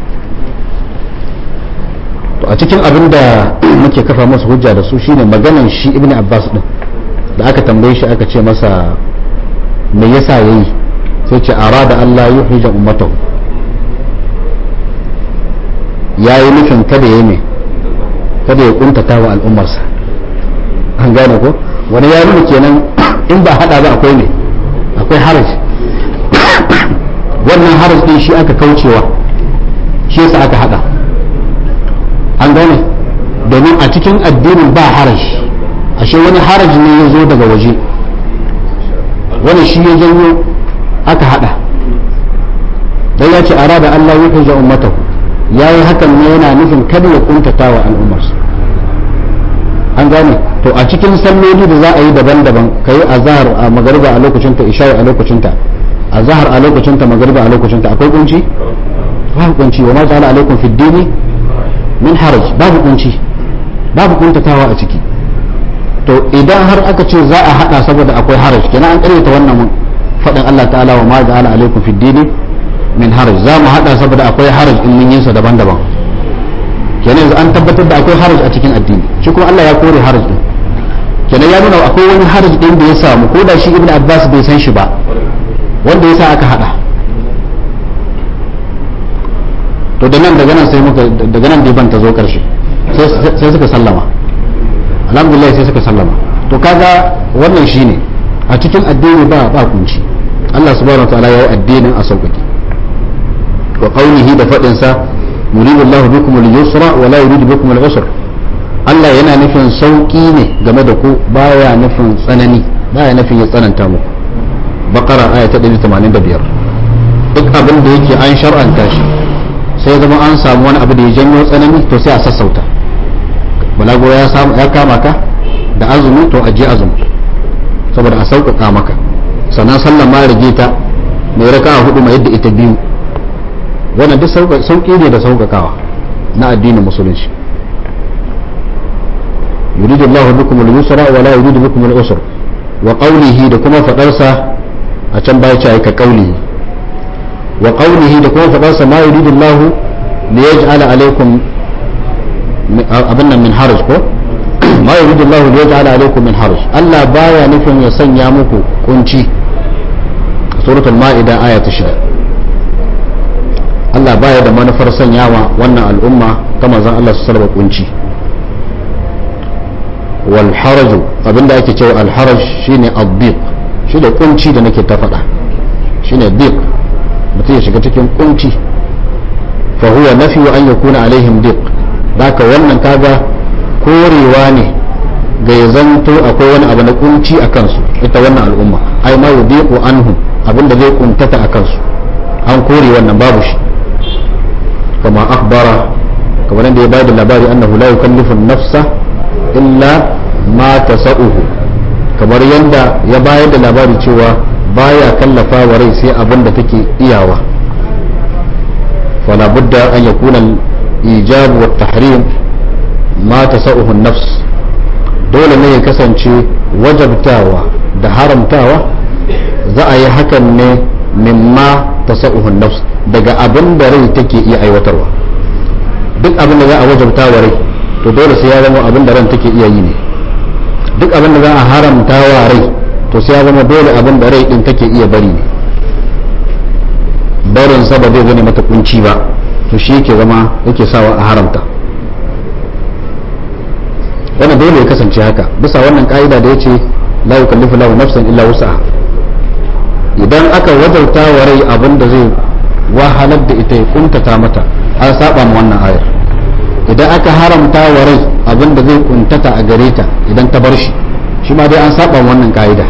to a cikin abin da muke kafa masa hujja da su shine maganan shi ibn abbas din da aka tambaye shi aka ce masa me yasa yayi sai ce arada Allah yuhrija ummatahu yayi nufin kada yayi me kada ya kuntata wa al'ummarsa an gane ko wani ya nuna kenan in ba hada ba akwai ne akwai haraj wannan haraj din shi aka kaucewa shi yasa aka hada an gane domin a cikin addinin ba haraj ashe wani haraj ne ya zo daga waje wani shi ya janyo aka hada dan ya ce arada Allah ya hujja ummatahu yayi hakan ne yana nufin kada ya kuntata wa al'ummarsa an gane to a cikin salloli da za a yi daban-daban kai azhar a magariba a lokacin ta isha a lokacin ta azhar a lokacin ta magariba a lokacin ta akwai kunci babu kunci wa ma ja'ala alaikum fid dini min haraj babu kunci babu kuntatawa a ciki to idan har aka ce za a hada saboda akwai haraj kenan an karyata wannan fadin Allah ta'ala wa ma ja'ala alaikum fid dini min haraj za mu hada saboda akwai haraj in mun yin sa daban-daban kenan yanzu an tabbatar da akwai haraj a cikin addini shi kuma Allah ya kore haraj din kenan ya nuna akwai wani haraj din da ya samu ko da shi ibn Abbas bai san shi ba wanda ya sa aka hada to da nan daga nan sai muka daga nan dai ban ta zo karshe sai suka sallama alhamdulillah sai suka sallama to kaga wannan shine a cikin addini ba ba kunci Allah subhanahu wataala ya yi addinin a sauƙaƙe wa qawlihi da fadin sa yuridu Allahu bikum al-yusra wa la yuridu bikum al-usra Allah yana nufin sauki ne game da ku baya nufin tsanani baya nufin ya tsananta muku baqara aya ta 185 duk abin da yake an shar'anta shi sai zama an samu wani abu da ya janyo tsanani to sai a sassauta balago ya samu ya kama ka da azumi to aje azumi saboda a sauƙaƙa maka sannan sallan ma rage ta mai raka hudu mai yadda ita biyu wannan duk sauƙi ne da sauƙaƙawa na addinin musulunci yuridu Allah bikum al-yusra wa la yuridu bikum al-usra wa qawlihi da kuma fadarsa a can baya ce ka qaulihi wa qaulihi da kuma faɗarsa ma yuridullahu li yaj'ala alaikum abin nan min haraj ko ma yuridu Allah li yaj'ala alaykum min haraj Allah baya nufin ya sanya muku kunci suratul maida aya ta 6 Allah baya da manufar sanyawa wannan al'umma ta manzon Allah su salba kunci wal haraju abinda ake cewa al haraj shine ad-diq shi da kunci da nake ta faɗa shine diq mutum ya shiga cikin kunci fa huwa nafi an yakuna alaihim diq haka wannan kaga korewa ne ga ya zanto akwai wani abu na kunci a kansu ita wannan al'umma ai ma yudiqu anhum abinda zai kuntata a kansu an kore wannan babu shi kama akhbara kamar yadda ya bayar da labari annahu la yukallifu nafsa illa ma tasa'uhu kamar yadda ya bayar da labari cewa baya kallafa wa rai sai abin da take iyawa fala budda an yakuna al-ijab wa tahrim ma tasa'uhu an-nafs dole ne ya kasance wajabtawa da haramtawa za a yi hakan ne mimma tasa'uhu an-nafs daga abin da rai take iya aiwatarwa duk abin da za a wajabta wa rai to dole sai ya zama abin da ran take iya yi ne duk abin da za a haramta wa rai to sai ya zama dole abin da rai din take iya bari ne barin sa ba zai zane mata kunci ba to shi yake zama yake sawa a haramta wannan dole ya kasance haka bisa wannan ka'ida da yace la yukallifu lahu nafsan illa wus'aha idan aka wajauta wa rai abin da zai wahalar da ita ya kuntata mata an saba ma wannan ayar idan aka haramta wa rai abin da zai kuntata a gare ta idan ta bar shi shi ma dai an saba wannan ka'ida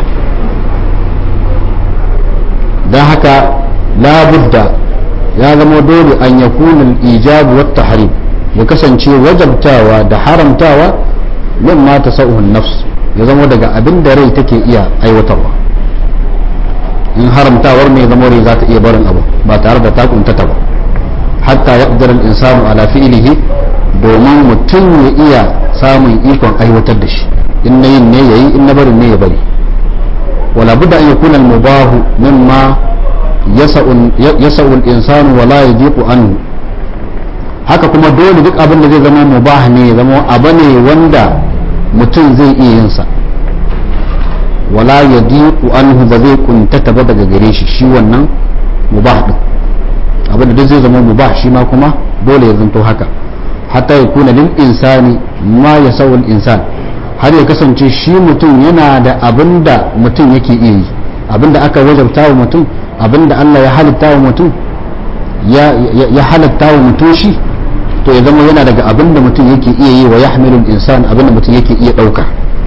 don haka labudda ya zama dole an ya kunin ijabu wa tahrim ya kasance wajabtawa da haramtawa min ma ta sa'uhun nafs ya zama daga abin da rai take iya aiwatarwa in haramtawar mai zama rai za ta iya barin abu ba tare da ta kuntata ba hatta ya insanu ala fi'ilihi domin mutum ya iya samun ikon aiwatar da shi in na yin ne ya yi in na barin ne ya bari wala budda an yakuna al-mubahu mimma yasa'u al-insanu wala yadiqu anhu haka kuma dole duk abin da zai zama mubah ne ya zama abu ne wanda mutum zai iya yin sa wala yadiqu anhu ba zai kuntata ba daga gare shi shi wannan mubah din abin da duk zai zama mubah shi ma kuma dole ya zanto haka hatta ya kuna lil insani ma ya sawul insan har ya kasance shi mutum yana da abin da mutum yake iya yi abin da aka wajabta wa mutum abin da Allah ya halitta wa mutum ya halitta wa mutum shi to ya zama yana daga abin da mutum yake iya yi wa ya hamilul insan abin da mutum yake iya ɗauka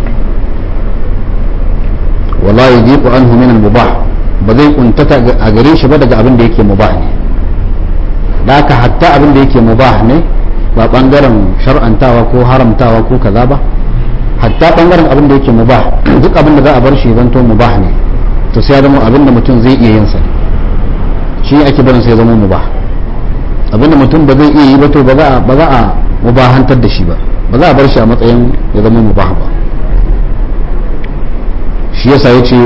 wala ya diku an min mubah ba zai kuntata a gare shi ba daga abin da yake mubah ne da haka hatta abin da yake mubah ne ba bangaren shar'antawa ko haramtawa ko kaza ba hatta bangaren abin da yake mubah duk abin da za a bar shi zanto mubah ne to sai ya zama abin da mutum zai iya yin sa shi ake barin sai ya zama mubah abin da mutum ba zai iya yi ba to ba za a ba za a mubahantar da shi ba ba za a bar shi a matsayin ya zama mubah ba shi yasa yace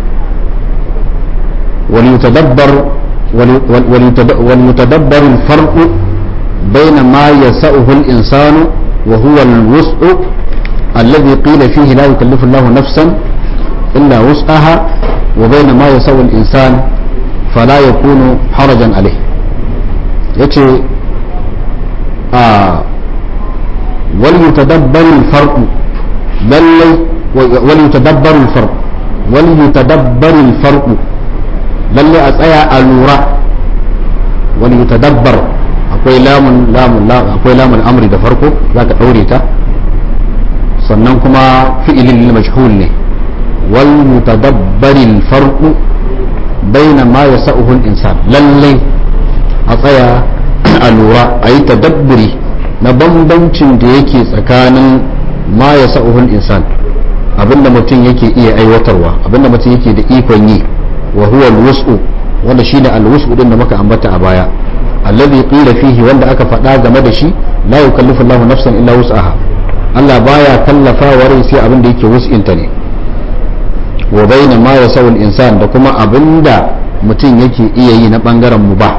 wal yutadabbar wal yutadabbar al farq بين ما يسأه الإنسان وهو الوسع الذي قيل فيه لا يكلف الله نفسا إلا وسعها وبين ما يسأه الإنسان فلا يكون حرجا عليه يتي آه وليتدبر الفرق بل وليتدبر الفرق وليتدبر الفرق بل أتأيى الوراء وليتدبر akwai lamun lamun akwai lamun amri da farko zaka daure ta sannan kuma fi'ilin lil majhul ne wal mutadabbaril farqu baina ma yasa'uhu al insan lalle a tsaya a lura a yi tadabburi na bambancin da yake tsakanin ma yasa'uhu al insan abinda mutum yake iya aiwatarwa abinda mutum yake da ikon yi wa huwa al wus'u wanda shine al wus'u din da muka ambata a baya alladhi qila fihi wanda aka faɗa game da shi la yukallifu Allahu nafsan illa wus'aha Allah baya kallafa wa rai sai abin da yake wus'inta ne wa bayna ma yasawul insan da kuma abinda mutum yake iya yi na bangaren mubah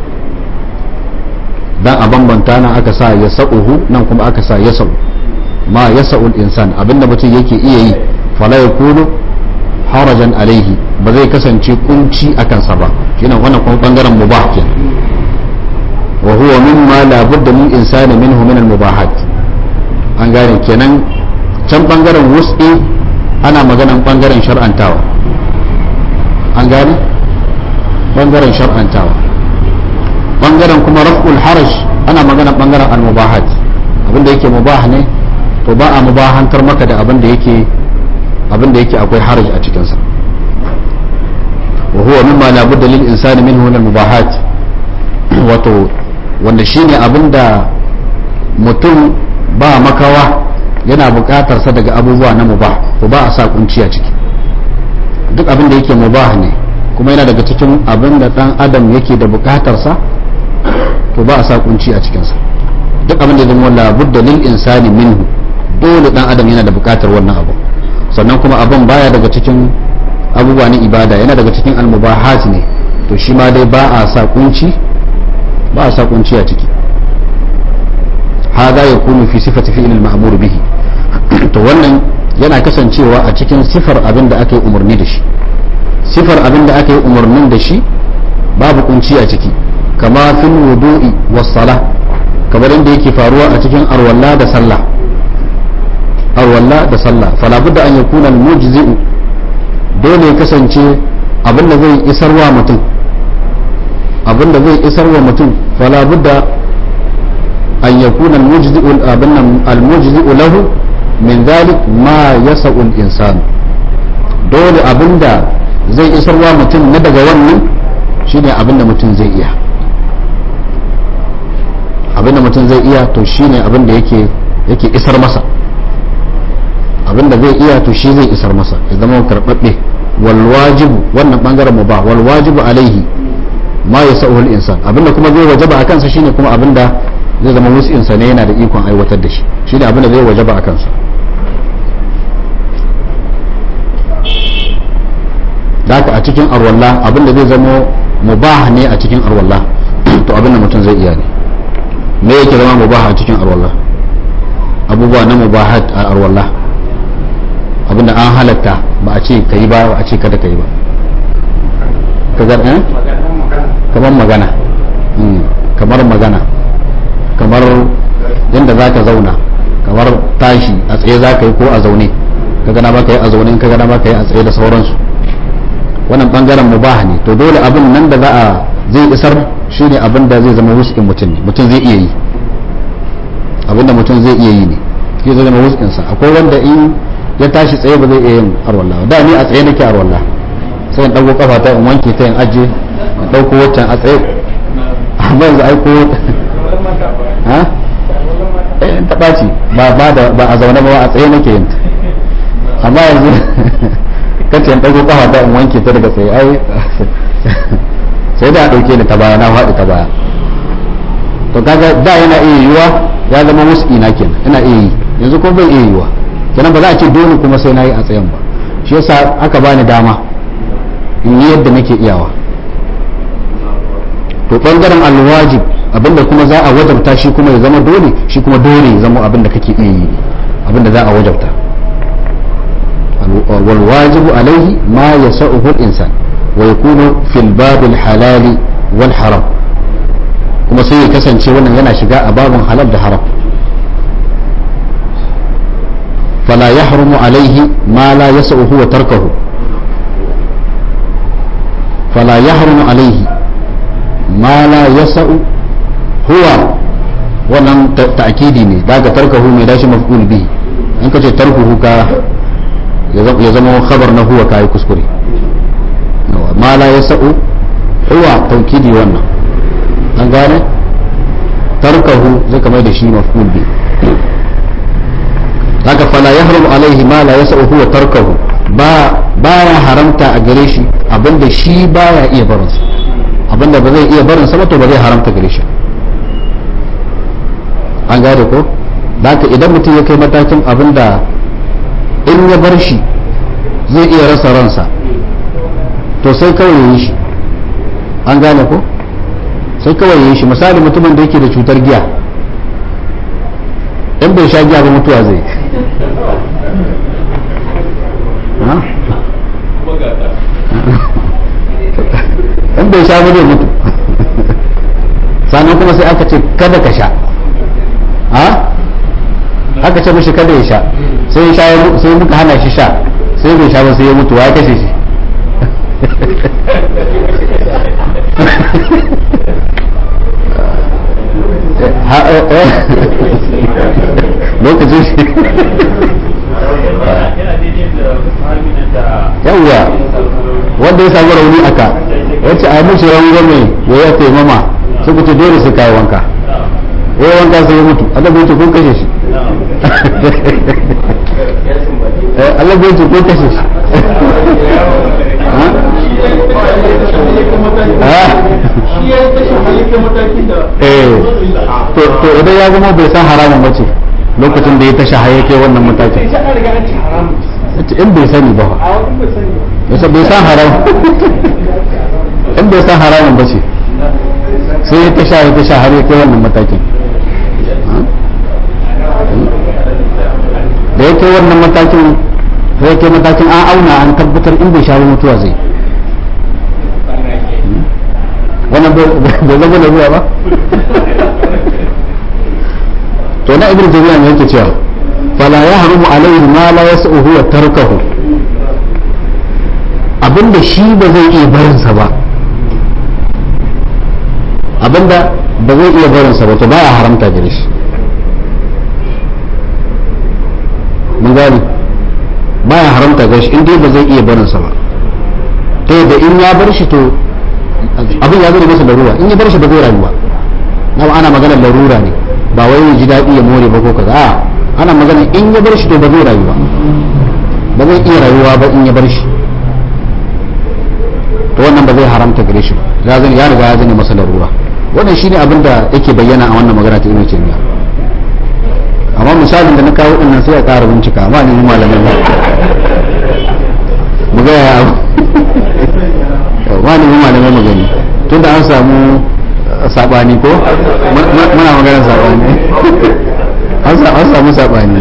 dan a bambanta nan aka sa ya sa'uhu nan kuma aka sa ya sa'u ma ya sa'ul insan abinda mutum yake iya yi fala ya kunu harajan alaihi ba zai kasance kunci a kansa ba shine wannan kuma bangaren mubah kenan wa huwa mimma la budda min insani minhu min al mubahat an gane kenan can bangaren wus'i ana maganan bangaren shar'antawa an gane bangaren shar'antawa bangaren kuma raf'ul haraj ana magana bangaren al-mubahat abinda yake mubah ne to ba a mubahantar maka da abinda yake abinda yake akwai haraj a cikin sa wa huwa mimma la budda lil insani minhu min al-mubahat wato wanda shine abinda mutum ba makawa yana buƙatar sa daga abubuwa na mubah to ba a sa kunci a ciki duk abinda yake mubah ne kuma yana daga cikin abinda dan adam yake da buƙatar sa to ba a sa kunci a cikinsa duk abin da ya zama labudda lil insani minhu dole dan adam yana da bukatar wannan abu sannan kuma abin baya daga cikin abubuwa na ibada yana daga cikin almubahat ne to shi ma dai ba a sa kunci ba a sa kunci a ciki hada ya kunu fi sifati fi'il al-ma'mur bihi to wannan yana kasancewa a cikin sifar abin da aka yi umarni da shi sifar abin da aka yi umarnin da shi babu kunci a ciki kama fil wudu'i was sala kamar inda yake faruwa a cikin arwalla da sallah arwalla da sallah fala budda an yakuna al mujzi'u dole ya kasance abinda zai isarwa mutum abinda zai isarwa mutum fala budda an yakuna al mujzi'u abinna al mujzi'u lahu min dhalik ma yasa'u al insan dole abinda zai isarwa mutum na daga wannan shine abinda mutum zai iya abinda mutum zai iya to shine abinda yake yake isar masa abinda zai iya to shi zai isar masa ya zama karɓaɓɓe wal wajibu wannan bangaren mu ba wal wajibu alaihi ma ya sa'ul insan abinda kuma zai wajaba a kansa shine kuma abinda zai zama wasu insa ne yana da ikon aiwatar da shi shine abinda zai wajaba a kansa haka a cikin arwallah abinda zai zama mubah ne a cikin arwallah to abinda mutum zai iya ne me yake zama mubah a cikin arwallah abubuwa na mubahat a arwallah abinda an halatta ba a ce ka yi ba a ce kada ka yi ba kagar eh kamar magana kamar magana kamar yadda za ka zauna kamar tashi a tsaye za ka yi ko a zaune ka gana ba ka yi a zaune ka gana ba ka yi a tsaye da sauransu wannan bangaren mubah ne to dole abin nan da za a zai isar shine abin da zai zama wuskin mutum ne mutum zai iya yi abinda mutum zai iya yi ne shi zai zama wuskinsa akwai wanda in ya tashi tsaye ba zai iya yin arwallah da ni a tsaye nake arwallah sai in ɗauko kafa ta in wanke ta in aje in ɗauko waccan a tsaye amma yanzu aiko ha eh in taɓa ci ba ba da ba a zaune ba a tsaye nake yin ta amma yanzu kace in ɗauko kafa ta in wanke ta daga tsaye ai sai da a ɗauke ni ta baya na faɗi ta baya to kaga da yana iya yiwuwa ya zama wuski na kenan ina iya yi yanzu ko bai iya yiwuwa kenan ba za a ce dole kuma sai na yi a tsayen ba shi yasa aka bani dama in yi yadda nake iyawa to bangaren alwajib abinda kuma za a wajabta shi kuma ya zama dole shi kuma dole ya zama abinda kake iya yi abinda za a wajabta wal wajibu alaihi ma yasa'uhu al-insan wa yakunu fil babil halali wal haram kuma sai ya kasance wannan yana shiga a babin halal da haram fala yahrumu alaihi ma la yas'uhu wa tarkahu fala yahrumu alaihi ma la yas'u huwa wannan ta'kidi ne daga tarkahu mai dashi maf'ul bihi an kace tarkuhu ka ya zama khabar na huwa kai kuskure ma la yas'u huwa taukidi wannan an gane tarkahu zai kamar da shi maf'ul bi haka fala yahrum alaihi ma la yas'u huwa tarkahu ba baya haramta a gare shi abinda shi baya iya barin sa abinda ba zai iya barin sa ba to ba zai haramta gare shi an gane ko haka idan mutum ya kai matakin abinda in ya bar shi zai iya rasa ransa to sai kawai ya yi shi an gane ko sai kawai ya yi shi misali mutumin da yake da cutar giya in bai sha giya ba mutuwa zai in bai sha ba zai mutu sannan kuma sai aka ce kada ka sha aka ce mashi kada ya sha sai sha sai muka hana shi sha sai bai sha ba sai ya mutu wa kashe shi lokacin shi yawwa wanda ya samu rauni aka wacce a mishi rangwame ya ya taimama suka ce dole su kayi wanka ya wanka sai ya mutu Allah bai ce kun kashe shi Allah bai ce kun kashe shi to idan ya zama bai san haramun bace lokacin da ya tashi hayyake wannan matakin in bai sani ba yasa bai san haram in bai san haramun bace sai ya tasha ya tasha har ya kai wannan matakin da ya kai wannan matakin sai ya kai matakin an auna an tabbatar in bai sha mutuwa zai wannan bai zama da ruwa ba to na ibn jami'a ne yake cewa fala ya harumu alaihi ma la yas'uhu wa tarkahu abinda shi ba zai iya barinsa ba abinda ba zai iya barinsa ba to baya haramta gare shi mun gani baya haramta gare shi inda ba zai iya barinsa ba ta yadda in ya bar shi to abin ya zama masa larura in ya bar shi ba zai rayu ba na ana maganar larura ne ba wai ya ji daɗi ya more ba ko kaza a ana magana in ya bar shi to ba zai rayu ba ba zai iya rayuwa ba in ya bar shi to wannan ba zai haramta gare shi ba ya zane ya riga ya zane masa larura wannan shine abin da yake bayyana a wannan magana ta ibn taymiya amma misalin da na kawo din nan sai ya ƙara bincika amma ne malamin ba mu ga ya ma ne malamin magani tunda an samu sabani ko muna maganar sabani an samu sabani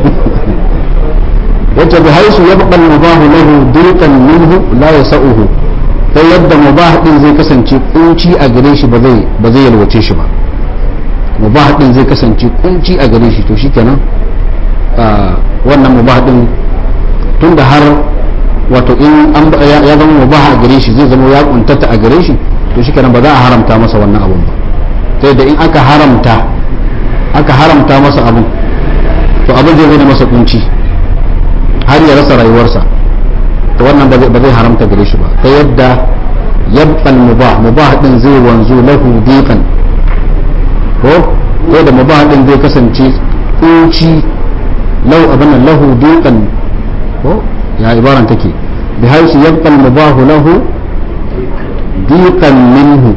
wacce bi haisu ya baƙal mubahu lahu dirkan minhu la yasa'uhu ta yadda mubah din zai kasance kunci a gare shi ba zai ba zai yalwace shi ba mubah din zai kasance kunci a gare shi to shikenan wannan mubah din tunda har wato in an ya zama mubah a gare shi zai zama ya kuntata a gare shi to shikenan ba za a haramta masa wannan abun ba ta yadda in aka haramta aka haramta masa abun to abin zai zama masa kunci har ya rasa rayuwarsa to wannan ba zai haramta gare shi ba ta yadda yabqal mubah mubah din zai wanzu lahu diqan ko ko da mubah din zai kasance kunci lau abin nan lahu diqan ko ya ibaran take bi haisu yabqal mubah lahu diqan minhu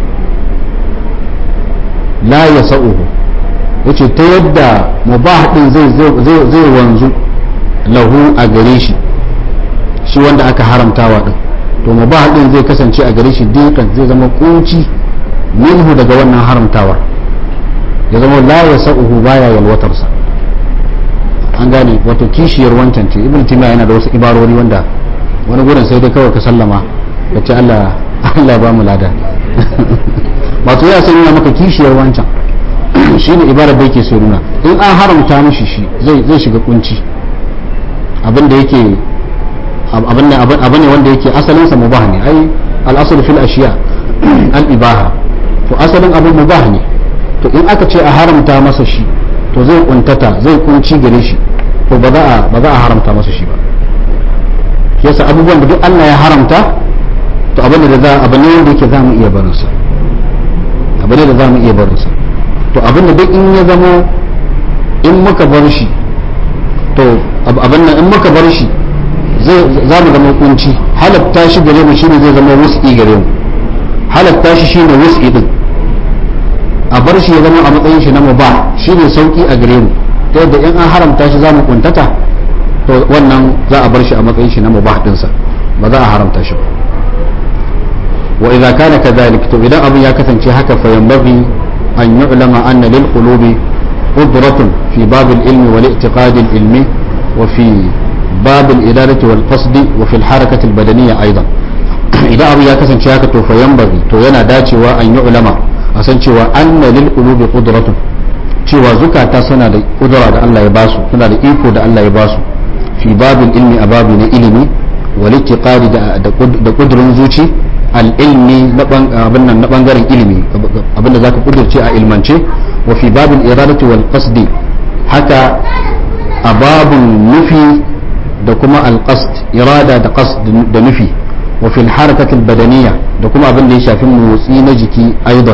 la yasauhu yace ta yadda mubah din zai zai wanzu lahu a gare shi shi wanda aka haramtawa din to mubah din zai kasance a gare shi dikan zai zama kunci minhu daga wannan haramtawa ya zama la ya sa'uhu baya yalwatarsa an gane wato kishiyar wancan ce ibn timiya yana da wasu ibarori wanda wani gurin sai dai kawai ka sallama ka ce Allah Allah ba mu lada wato ya san yana maka kishiyar wancan shine ibarar da yake so nuna in an haramta mishi shi zai zai shiga kunci abin da yake abin ne wanda yake asalinsa mubah ne ai al'asulu fil ashiya al ibaha to asalin abin mubah ne to in aka ce a haramta masa shi to zai kuntata zai kunci gare shi to ba za a ba za a haramta masa shi ba yasa abubuwan da duk Allah ya haramta to abin da za abin ne wanda yake za mu iya barin sa abin da za mu iya barin sa to abin da duk in ya zama in muka bar shi to abin nan in muka bar shi za mu zama kunci halatta shi gare mu shine zai zama wus'i gare mu halatta shi shine wus'i din a bar shi ya zama a matsayin shi na mubah shine sauki a gare mu ta yadda in an haramta shi za mu kuntata to wannan za a bar shi a matsayin shi na mubah dinsa ba za a haramta shi ba wa idza kana kadhalik to idan abin ya kasance haka fa yanbaghi an yu'lama anna lil qulubi qudratun fi bab al ilmi wal i'tiqad al ilmi wa fi bab al iradati wal qasd wa fi al harakati al badaniyya aidan idan abin ya kasance haka to fa yanbaghi to yana dacewa an yu'lama a san cewa anna lil qulubi qudratun cewa zukata suna da kudura da Allah ya basu suna da iko da Allah ya basu fi babin ilmi a babu na ilimi wal itiqadi da kudurin zuci al ilmi abin nan na bangaren ilimi abin da zaka kudurce a ilmance wa fi babin iradati wal qasdi haka a babun nufi da kuma al qasd irada da qasd da nufi wa fil harakati al badaniyya da kuma abin da ya shafi motsi na jiki aidan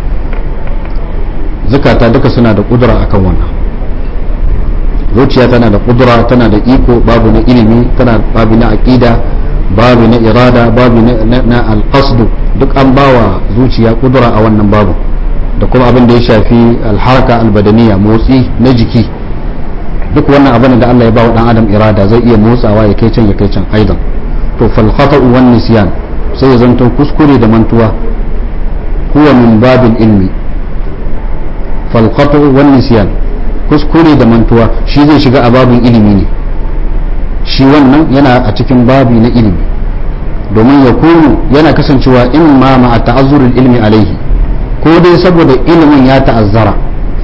zukata duka suna da kudura akan wannan zuciya tana da kudura tana da iko babu na ilimi tana babu na aqida babu na irada babu na alqasd duk an bawa zuciya kudura a wannan babu da kuma abin da ya shafi alharka albadaniya motsi na jiki duk wannan abin da Allah ya bawa dan adam irada zai iya motsawa ya kai can ya kai can aidan to fal khata'u wan nisyan sai ya zanto kuskure da mantuwa huwa min babil ilmi fal khata'u wan nisyan kuskure da mantuwa shi zai shiga a babin ilimi ne shi wannan yana a cikin babi na ilimi domin ya kunu yana kasancewa in ma ma a ta'azzurin ilmi alaihi ko dai saboda ilimin ya ta'azzara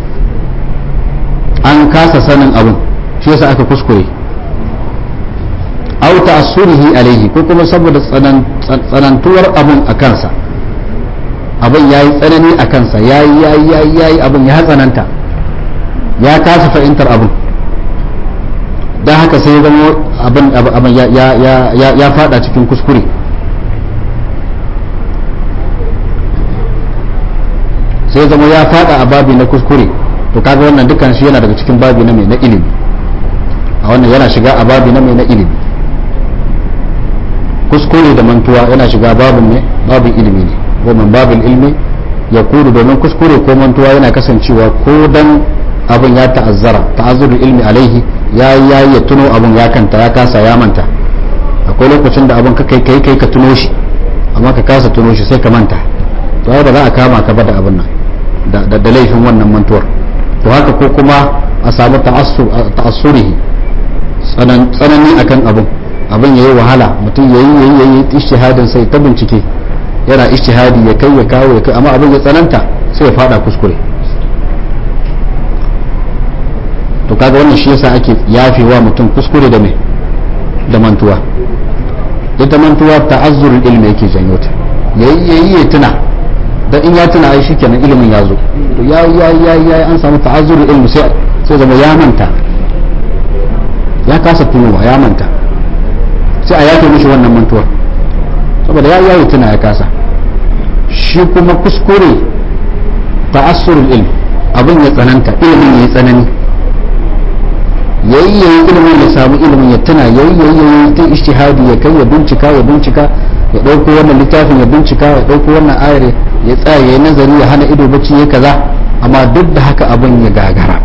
an kasa sanin abin shi yasa aka kuskure au ta'assurihi alaihi ko kuma saboda tsanantuwar abin a kansa abin ya yi tsanani a kansa ya yi ya yi abin ya tsananta ya kasa fahimtar abin don haka sai ya zama abin ya fada cikin kuskure sai zama ya fada a babi na kuskure to kaga wannan dukkan shi yana daga cikin babi na mai na ilimi a wannan yana shiga a babi na mai na ilimi kuskure da mantuwa yana shiga babin ne babin ilimi ne ko man babin ilmi ya kuru domin kuskure ko mantuwa yana kasancewa ko dan abin ya ta'azzara ta'azzurul ilmi alaihi ya ya ya tuno abin ya kanta ya kasa ya manta akwai lokacin da abin ka kai kai kai ka tuno shi amma ka kasa tuno shi sai ka manta to ba za a kama ka ba da abin nan da da laifin wannan mantuwar to haka ko kuma a samu ta'assurihi tsanani akan abin abin yayi wahala mutum yayi yayi yayi ishtihadin sai ta bincike yana ishtihadi ya kai ya kawo ya kai amma abin ya tsananta sai ya fada kuskure to kaga wannan shi yasa ake yafewa mutum kuskure da mai da mantuwa ita mantuwa ta'azzurul ilmi yake janyo ta yayi yayi ya tuna dan in ya tuna ai shikenan ilimin ya zo to ya ya ya ya an samu ta'azzurul ilmi sai sai zama ya manta ya kasa tunowa ya manta sai a yafe mishi wannan mantuwar saboda ya ya tuna ya kasa shi kuma kuskure ta'assurul ilm abin ya tsananta ilimin ya yi tsanani yayi yayi ilimin ya samu ilimin ya tuna yayi yayi yayi ta ijtihadi ya kai ya bincika ya bincika ya dauko wannan littafin ya bincika ya dauko wannan ayar ya tsaya yayi nazari ya hana ido bacci ya kaza amma duk da haka abin ya gagara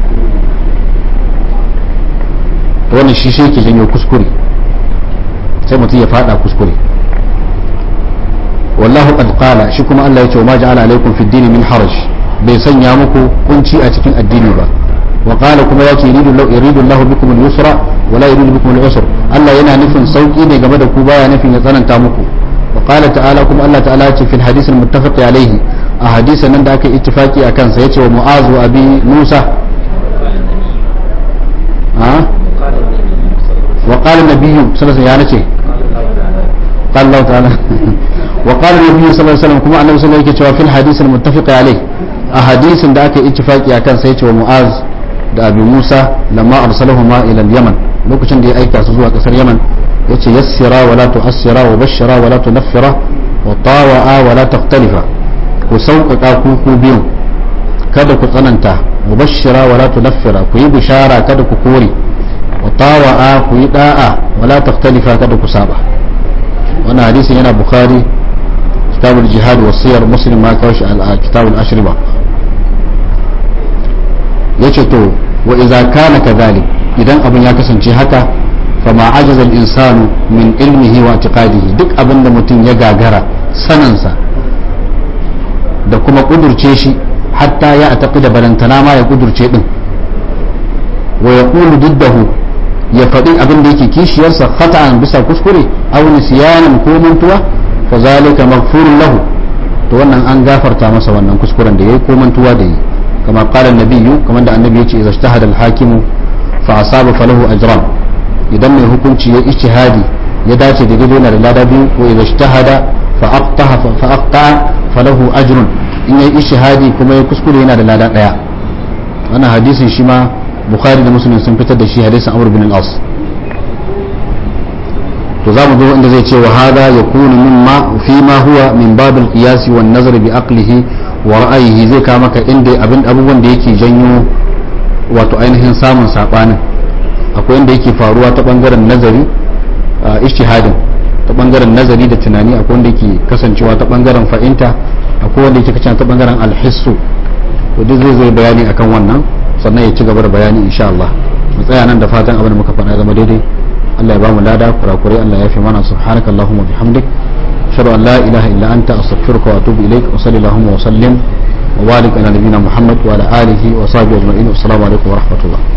wannan shi shi ke janyo kuskure sai mutum ya fada kuskure wallahu qad qala shi kuma Allah ya ce ma ja'ala alaikum fid dini min haraj bai sanya muku kunci a cikin addini ba وقال كما ياتي يريد الله يريد الله بكم اليسر ولا يريد بكم العسر الله yana nufin sauki ne game da ku baya nufin ya tsananta muku وقال تعالى كما الله تعالى في الحديث المتفق عليه a hadisan nan da aka ittifaki a kansa yace wa mu'az wa abi musa ha wa qala nabiyyu sallallahu alaihi wasallam ya nace قال الله تعالى وقال النبي صلى الله عليه وسلم كما annabi sallallahu alaihi wasallam yake cewa fil hadith al muttafiq alaihi a hadisin da aka ittifaki a kansa yace wa mu'az da abi musa lamma arsalahuma ila yaman lokacin da ya aika su zuwa kasar yaman yace yassira wa la tu'assira wa bashira wa la tunaffira wa tawa'a wa la taqtalifa ku sauƙaƙa ku ku biyu kada ku tsananta wa bashira wa la tunaffira ku yi bishara kada ku kore wa tawa'a ku yi da'a wa la taqtalifa kada ku saba wannan hadisin yana bukhari kitabul jihad wa siyar muslim ma kawo shi a kitabul ashriba yace to wa idza kana kadhalik idan abin ya kasance haka fama ajaza al-insanu min ilmihi wa i'tiqadihi duk abinda mutum ya gagara saninsa da kuma kudurce shi hatta ya ataqida balantana ma ya kudurce din wa yaqulu diddahu ya faɗi abin da yake kishiyarsa khata'an bisa kuskure aw nisyanan ko mantuwa fa zalika maghfurun lahu to wannan an gafarta masa wannan kuskuren da yayi ko mantuwa da yi kama qala an-nabiyyu kamar da annabi yace idza ijtahada al-hakim fa asaba falahu ajran idan mai hukunci ya ijtihadi ya dace da daidai na da lada biyu wa idza ijtahada fa aqtaha fa aqta falahu ajrun in yayi ijtihadi kuma ya kuskure yana da lada daya wannan hadisin shi ma bukhari da muslim sun fitar da shi hadisin amr bin al-as to za mu zo inda zai ce wa hada yakunu mimma fi ma huwa min bab al-qiyas wa an-nazar bi aqlihi wa ra'ayihi zai ka maka inda abin abubuwan da yake janyo wato ainihin samun sabanin akwai inda yake faruwa ta bangaren nazari ijtihadin ta bangaren nazari da tunani akwai wanda yake kasancewa ta bangaren fa'inta akwai wanda yake kasancewa ta bangaren alhissu to duk zai zo bayani akan wannan sannan ya ci gaba da bayani insha Allah mu tsaya nan da fatan abin da muka faɗa zama daidai Allah ya ba mu lada kurakurai Allah ya fi mana subhanaka allahumma bihamdik ashhadu an la ilaha illa anta astaghfiruka wa atubu ilaik wa sallallahu wa sallim wa barik ala nabiyyina muhammad wa ala alihi wa sahbihi ajma'in assalamu alaikum wa rahmatullah